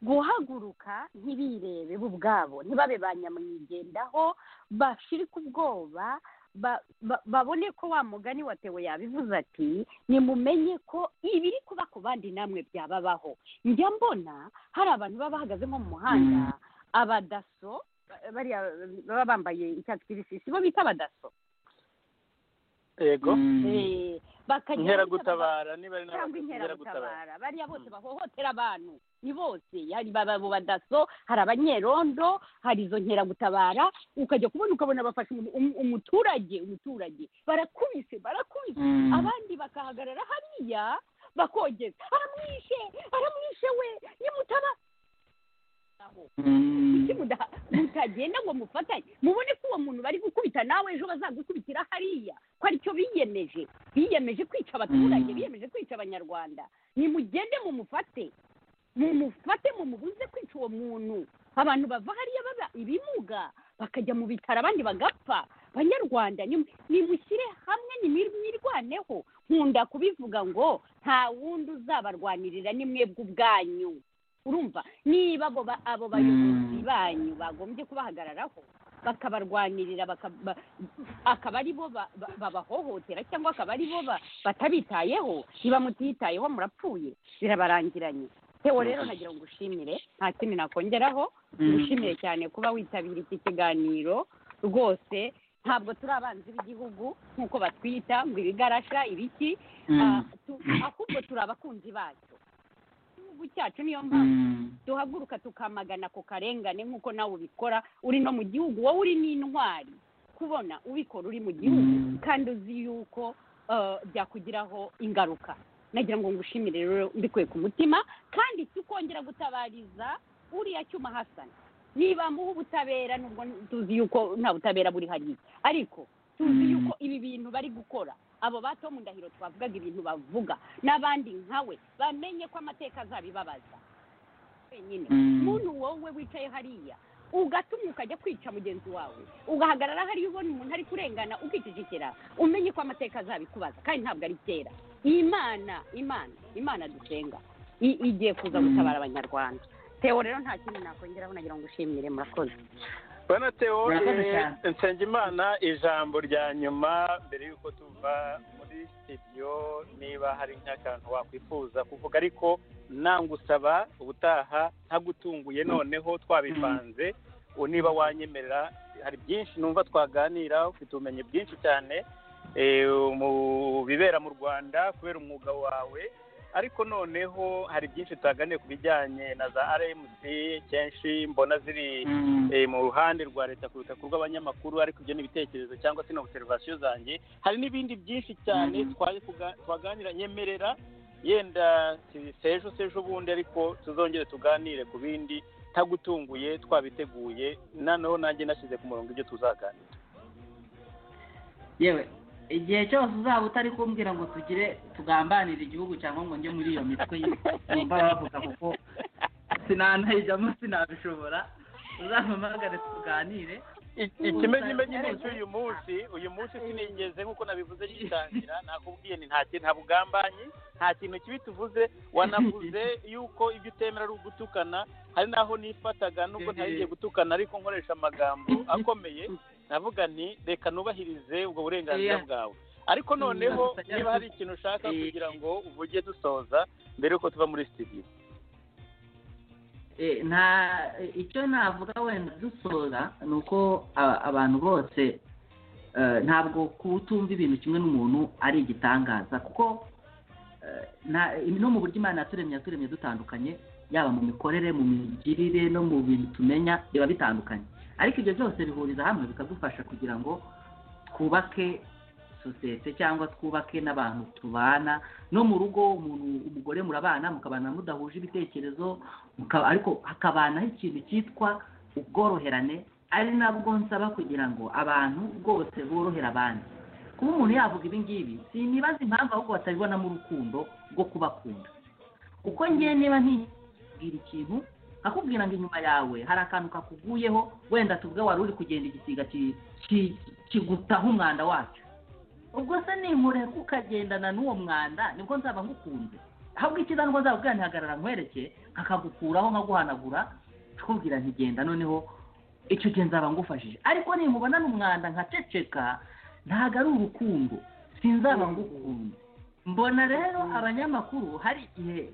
guhaguruka ntibirebe bo ubwabo ntibabe ba nyamwigendaho bashirike ubwoba ba- ba- babone ko wa mugani watewe yabivuze ati nimumenye ko ibiri kuba ku bandi namwe byababaho njya mbona hari abantu baba bahagaze nko mu muhanda abadaso ba- bariya baba bambaye icyatsi kibisi si bo bita abadaso yego Mm. Eh, bakagira inkeragutabara niba ari cyangwa n'abankeragutabara inkeragutabara bariya bose bahohotera abantu ni bose hari ba- abo badaso hari abanyerondo hari izo nkeragutabara ukajya kubona ukabona bafashe umu- umu- umuturage umuturage barakubise barakubise Mm. abandi bakahagarara hariya bakogeza aramwishe aramwishe we nimutaba aho Mm. kuki muda- mutagenda ngo mufatanye mubone ko uwo muntu bari gukubita nawe ejo bazagukubitira hariya ko aricyo biyemeje biyemeje kwica abaturage Mm. biyemeje kwica abanyarwanda nimugende mumufate mumufate mumubuze kwica uwo muntu abantu bava hariya baba ibimuga bakajya mu bitaro abandi bagapfa banyarwanda nimu- nimushyire hamwe nimir- mwirwaneho nkunda kubivuga ngo nta wundi uzabarwanirira ni mwebwe ubwanyu urumva niba abo ba- abo bayobozi banyu bagombye kubahagararaho bakabarwanirira bakaba- ba- akaba ari bo ba- ba- babahohotera cyangwa akaba ari bo ba- batabitayeho niba mutitayeho murapfuye birabarangiranye tewo rero nagira ngo ushimire nta kindi nakongeraho ngushimiye cyane kuba witabira iki kiganiro rwose ntabwo turi abanzi b'igihugu nk'uko batwita ngo ibigarasha ibiki Mm. Ah, tu- ahubwo turi abakunzi bacyo igihugu cyacu niyo mpamvu Mm. duhaguruka tukamagana ako karengane nk'uko nawe ubikora uri no mu gihugu wowe uri n'intwari kubona ubikora uri mu gihugu Mm. kandi uzi yuko eh, byakugiraho ingaruka nagira ngo ngushimire rero mbikuye ku mutima kandi tukongera gutabariza uriya cyuma hasana niba muha ubutabera nubwo tuzi yuko nta butabera buri hariya ariko tuzi Mm. yuko ibi bintu bari gukora abo ba tomu ndahiro twavugaga ibintu bavuga n'abandi nkawe bamenye ko amateka azabibabaza wenyine Mm. muntu wowe wicaye hariya ugatuma ukajya kwica mugenzi wawe ugahagarara hariya ubona umuntu ari kurengana ukicecekera umenye ko amateka azabikubaza kandi ntabwo ari kera imana imana imana dusenga i- igiye kuza gutabara abanyarwanda tewo rero nta kintu nakongeraho nagira ngo ushimire murakoze bana teo Murakoze eh, cyane. nsengimana ijambo rya nyuma mbere y'uko tuva muri studio niba hari nk'akantu wakwifuza kuvuga ariko nangusaba ubutaha ntagutunguye noneho twabipanze u- niba wanyemerera hari byinshi numva twaganira ufite ubumenyi bwinshi cyane eh, mu bibera mu rwanda kubera umwuga wawe ariko noneho hari byinshi twaganiye ku bijyanye na za rmc kenshi mbona ziri Mm. eh, mu ruhande rwa leta kuruta ku rw'abanyamakuru ariko ibyo ni ibitekerezo cyangwa se ni observation zanjye hari n'ibindi byinshi cyane Mhm. twaje kuga- twaganira nyemerera yenda si- sejo sejo bundi ariko tuzongere tuganire ku bindi ntagutunguye twabiteguye noneho nanjye nashyize ku murongo ibyo tuzaganira yewe igihe cyose uzaba utari kumbwira ngo tugire tugambanire igihugu cyangwa ngo njye muri iyo mitwe yumva bavuga kuko sinanayijyamo sinabishobora uzampamagare tuganire I- ikimenyimenyi ni iki uyu munsi uyu munsi sinigeze nk'uko nabivuze gitangira nakubwiye ni nta kintu nta bugambanyi nta kintu kibi tuvuze wanavuze yuko ibyo utemera ari ugutukana hari n'aho nifataga nubwo ntari ngiye gutukana ariko nkoresha amagambo akomeye navuga nti reka nubahirize ubwo burenganzira Yeah. bwawe ariko noneho niba hari ikintu ushaka Eh. kugira ngo uvuge dusoza mbere yuko tuva muri studio Eh, nta icyo navuga wenda dusoza ni uko a- abantu bose eh, ntabwo kutumva ibintu kimwe n'umuntu ari igitangaza kuko eh, nta- no mu buryo imana yaturemye yaturemye dutandukanye yaba mu mikorere mu migirire no mu bintu tumenya biba bitandukanye ariko ibyo byose bihuriza hamwe bikadufasha kugira ngo twubake sosiyete cyangwa twubake n'abantu tubana no mu rugo umuntu umugore murabana mukabana mudahuje ibitekerezo mukaba- ariko hakabanaho ikintu cyitwa ubworoherane ari nabwo nsaba kugira ngo abantu bwose borohere abandi kuba umuntu yavuga ibi ngibi sinibaza impamvu ahubwo batabibonamo urukundo rwo kubakunda kuko ngewe niba ntibwira ikintu akubwira ngo inyuma yawe hari akantu kakuguyeho wenda tuvuge wari uri kugenda igisiga ki- ki- kigutaho umwanda wacyo ubwo se ninkureho ukagendana n'uwo mwanda nibwo nzaba ngukunze ahubwo icyiza nubwo nzaba ubwanjye hagarara nkwereke nkakagukuraho nkaguhanagura tukubwira nti genda noneho icyo gihe nzaba ngufashije ariko nimubonana umwanda nkaceceka ntabwo ari urukundo sinzaba ngukunze mbona rero abanyamakuru hari igihe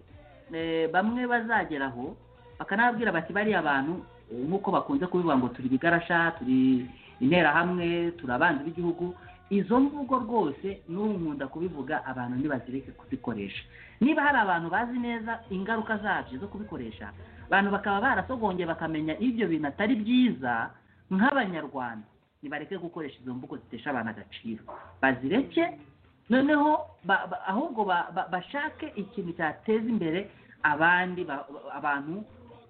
eh, bamwe bazagera aho bakanababwira bati bariya bantu eh, nk'uko bakunze kubivuga ngo turi ibigarasha turi interahamwe turi abanzi b'igihugu izo mvugo rwose n'ubu nkunda kubivuga abantu ntibazireke kuzikoresha niba hari abantu bazi neza ingaruka zabyo zo kubikoresha abantu bakaba barasogongeye bakamenya ibyo bintu atari byiza nk'abanyarwanda nibareke gukoresha izo mvugo zitesha abantu agaciro bazireke noneho ba- ba- ahubwo ba- ba- bashake ikintu cyateza imbere abandi ba- ba- abantu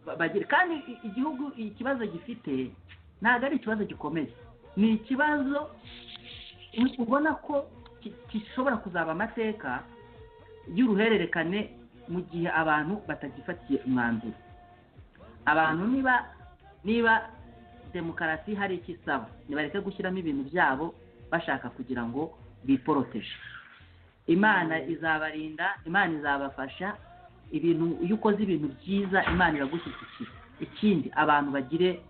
ba- bagire kandi i- igihugu ikibazo gifite ntabwo ari ikibazo gikomeye ni ikibazo ubona ko ki- gishobora kuzaba amateka y'uruhererekane mu gihe abantu batagifatiye umwanzuro abantu niba niba demokarasi hari icyo isaba nibareke gushyiramo ibintu byabo bashaka kugira ngo biporoteje imana izabarinda imana izabafasha ibintu iyo ukoze ibintu byiza imana iragushyigikira ikindi abantu bagire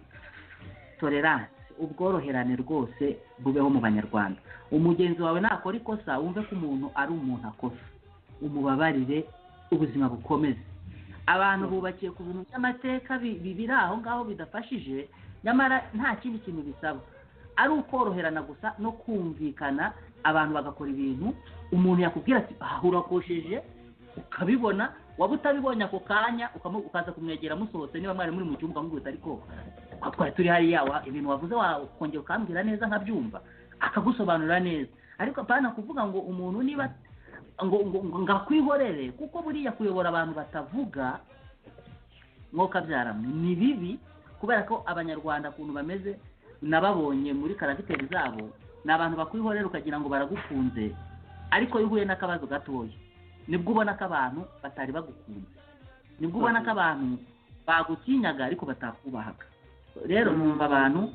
tolerance ubworoherane rwose bubeho mu banyarwanda umugenzi wawe nakora ikosa wumve ko umuntu ari umuntu akosa umubabarire ubuzima bukomeze abantu bubakiye ku bintu by'amateka bi- bi- biri aho ngaho bidafashije nyamara nta kindi kintu bisaba ari ukoroherana gusa no kumvikana abantu bagakora ibintu umuntu yakubwira ati aha urakosheje ukabibona waba utabibonye ako kanya ukamu- ukaza kumwegera musohotse niba mwari muri mu cyumba ukamubwira ati ariko twa- twari turi hariya wa- ibintu wavuze wakongera ukambwira neza nkabyumva akagusobanurira neza ariko apana kuvuga ngo umuntu niba ngo ngo ngo ngo akwihorere kuko buriya kuyobora abantu batavuga mwuka byaramwe ni bibi kubera ko abanyarwanda ukuntu bameze nababonye muri karagiteri zabo ni abantu bakwihorera ukagira ngo baragukunze ariko iyo uhuye n'akabazo gatoya nibwo ubona ko abantu batari bagukunze nibwo ubona ko abantu bagutinyaga ariko batakubahaga rero numva abantu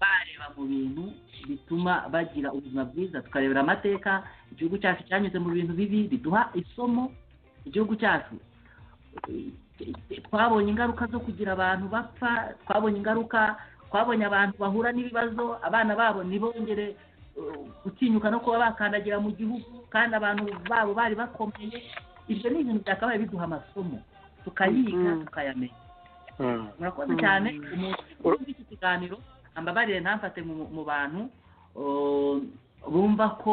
bareba mu bintu bituma bagira ubuzima bwiza tukarebera amateka igihugu cyacu cyanyuze mu bintu bibi biduha isomo igihugu cyacu twabonye ingaruka zo kugira abantu bapfa twabonye ingaruka twabonye abantu bahura n'ibibazo abana babo ntibongere uh, gutinyuka no kuba bakandagira mu gihugu kandi abantu babo bari bakomeye ibyo ni ibintu byakabaye biduha amasomo tukayiga tukayamenya murakoze cyane umuntu uri muri iki kiganiro ambabarire ntafate mu mu bantu uh, bumva ko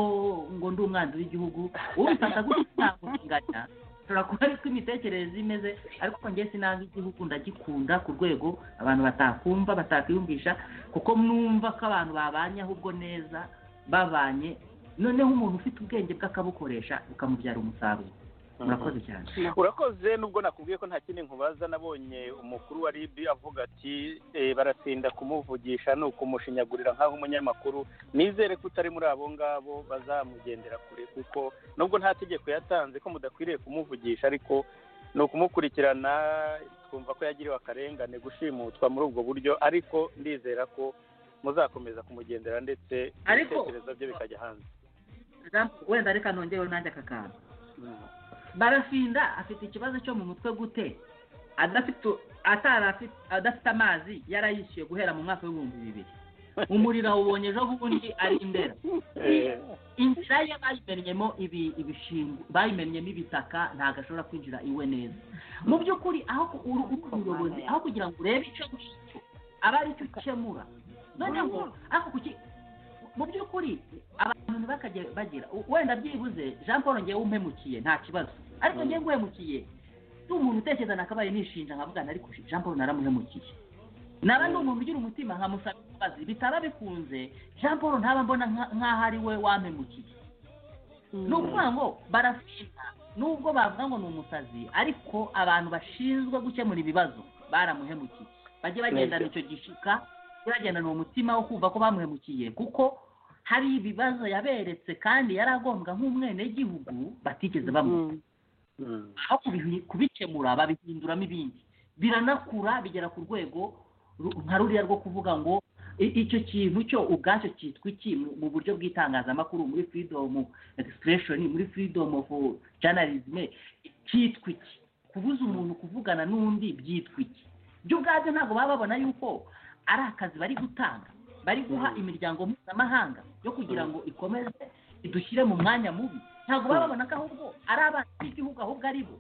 ngo ndi umwanzi w'igihugu ubifata gutya ntabwo binganya ushobora kuba ari ko imitekerereze imeze ariko njye sinanga igihugu ndagikunda ku rwego abantu batakumva batakwiyumvisha kuko numva ko abantu babanye ahubwo neza babanye noneho umuntu ufite ubwenge bw'akabukoresha bukamubyara umusaruro murakoze cyane urakoze nubwo nakubwiye ko nta kindi nkubaza nabonye umukuru wa rib avuga ati "Eh, baratinda kumuvugisha ni ukumushinyagurira nk'aho umunyamakuru nizere ko utari muri abo ngabo bazamugendera kure kuko nubwo nta tegeko yatanze ko mudakwiriye kumuvugisha ariko ni ukumukurikirana twumva ko yagiriwe akarengane gushimutwa muri ubwo buryo ariko ndizera ko muzakomeza kumugendera ndetse Ariko- ibitekerezo bye bikajya hanze wenda reka nongereho nanjye aka kantu Mm. barafinda afite ikibazo cyo mu mutwe gute adafite atari afite adafite amazi yarayishyuye guhera mu mwaka w'ibihumbi bibiri umuriro awubonye ejo bundi ari indera Eh, inzira ye bayimennyemo ibi- ibishingwe bayimennyemo ibitaka ntabwo ashobora kwinjira iwe neza mu by'ukuri aho ku- uru uru umuyobozi aho kugira ngo urebe icyo ngicyo aba ari cyo ukemura noneho ariko kuki mu by'ukuri abantu ntibakajye bagira u- wenda byibuze jean paul ngewe umpemukiye nta kibazo ariko ngewe nguhemukiye si umuntu utekereza nakabaye nishinja nkavuga ariko jean paul naramuhemukiye naba ndi umuntu ugira umutima nkamusaba imbabazi bitaba bikunze jean paul ntaba mbona nka- nk'aho ari we wampemukiye ni ukuvuga ngo barafina nubwo bavuga ngo ni umusazi ariko abantu bashinzwe gukemura ibibazo baramuhemukiye bajye bagendana icyo gishika bajye bagendana umutima wo kumva ko bamuhemukiye kuko hari ibibazo yaberetse kandi yari agombwa nk'umwenegihugu batigeze bamuha mm. aho kubihi- kubikemura babihinduramo ibindi biranakura bigera ku rwego ru- nka ruriya rwo kuvuga ngo i- icyo kintu cyo ubwacyo cyitwa iki mu- mu buryo bw'itangazamakuru muri freedom expression muri freedom of journalism cyitwa iki kubuza umuntu kuvugana n'undi byitwa iki byo ubwabyo ntabwo baba babona yuko ari akazi bari gutanga bari guha Mm. imiryango mpuzamahanga yo kugira Mm. ngo ikomeze idushyire mu mwanya mubi ntabwo baba babona ko ahubwo ari abana b'igihugu ahubwo ari bo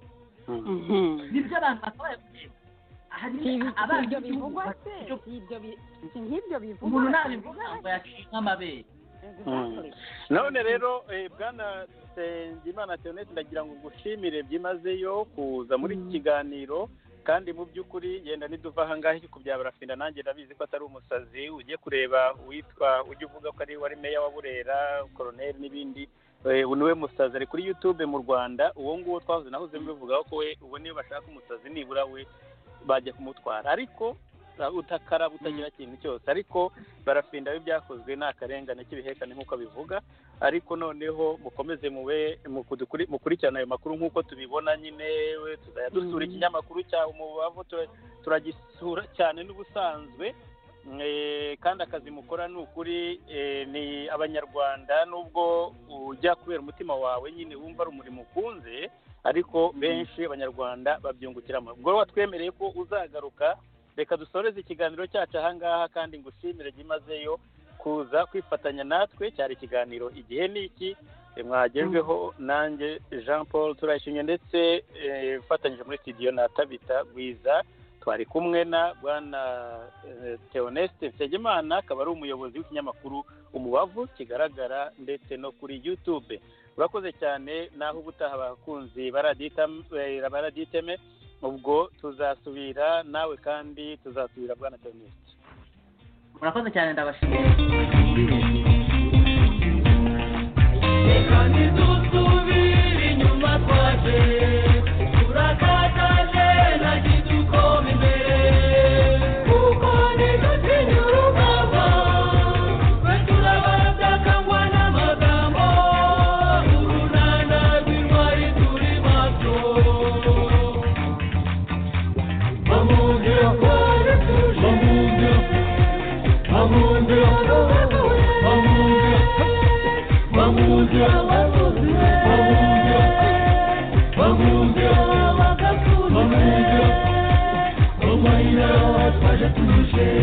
Mm. Mhm. nibyo abantu bakabaye kureba hari si ibi- si abana ibyo b'igihugu bivugwa se bafite ibyo- si ibyo bi- si nk'ibyo umuntu bivugwa nabivuga ngo yaciye nk'amabere Mm. none rero eh, bwana nsengimana theonete ndagira ngo ngushimire byimazeyo kuza muri iki kiganiro kandi mu by'ukuri yenda niduva ahangaha iki kubyabara finda nanjye ndabizi ko atari umusazi ujye kureba uwitwa ujya uvuga ko ari wari meya wa burera koroneri n'ibindi Eh, uyu niwe musazi ari kuri youtube mu rwanda uwo nguwo twahoze nahoze mbivugaho ko we uwo niwe bashaka umusazi nibura we bajya kumutwara ariko utakara butagira ikintu cyose ariko barafinda ibyakozwe ni akarengane k'ibihekane nk'uko bivuga ariko noneho mukomeze mube mu kudukuri- mukurikirane ayo makuru nk'uko tubibona nyine we tuzajya dusura ikinyamakuru cya umubavu tu- turagisura cyane n'ubusanzwe Eh, kandi akazi mukora ni ukuri eh, ni abanyarwanda nubwo ujya kubera umutima wawe nyine wumva ari umurimo ukunze ariko benshi abanyarwanda babyungukiramo ubwo watwemereye ko uzagaruka reka dusoreze ikiganiro cyacu ahangaha kandi ngushimire byimazeyo kuza kwifatanya natwe cyari ikiganiro igihe ni iki Eh, mwagejweho nanjye jean paul turayishimye ndetse eh, ufatanyije muri studio na tabita gwiza twari kumwe na bwana eh, theoneste nsengimana akaba ari umuyobozi w'ikinyamakuru umubavu kigaragara ndetse no kuri youtube urakoze cyane naho ubutaha abakunzi baraditam- eh, baraditeme ubwo tuzasubira nawe kandi tuzasubira bwana theoneste murakoze cyane ndabashimira Reka ntidusubire inyuma twaje turakataje nagize ukoma imbere kuko ntidutinya urugamba twe turabatakangwa n'amagambo urunana rw'intwari turi maso bamunze twari tuje bamunze bamunze Bamuja, bamuja, bamuja, bamuja, bamuja, bamuja,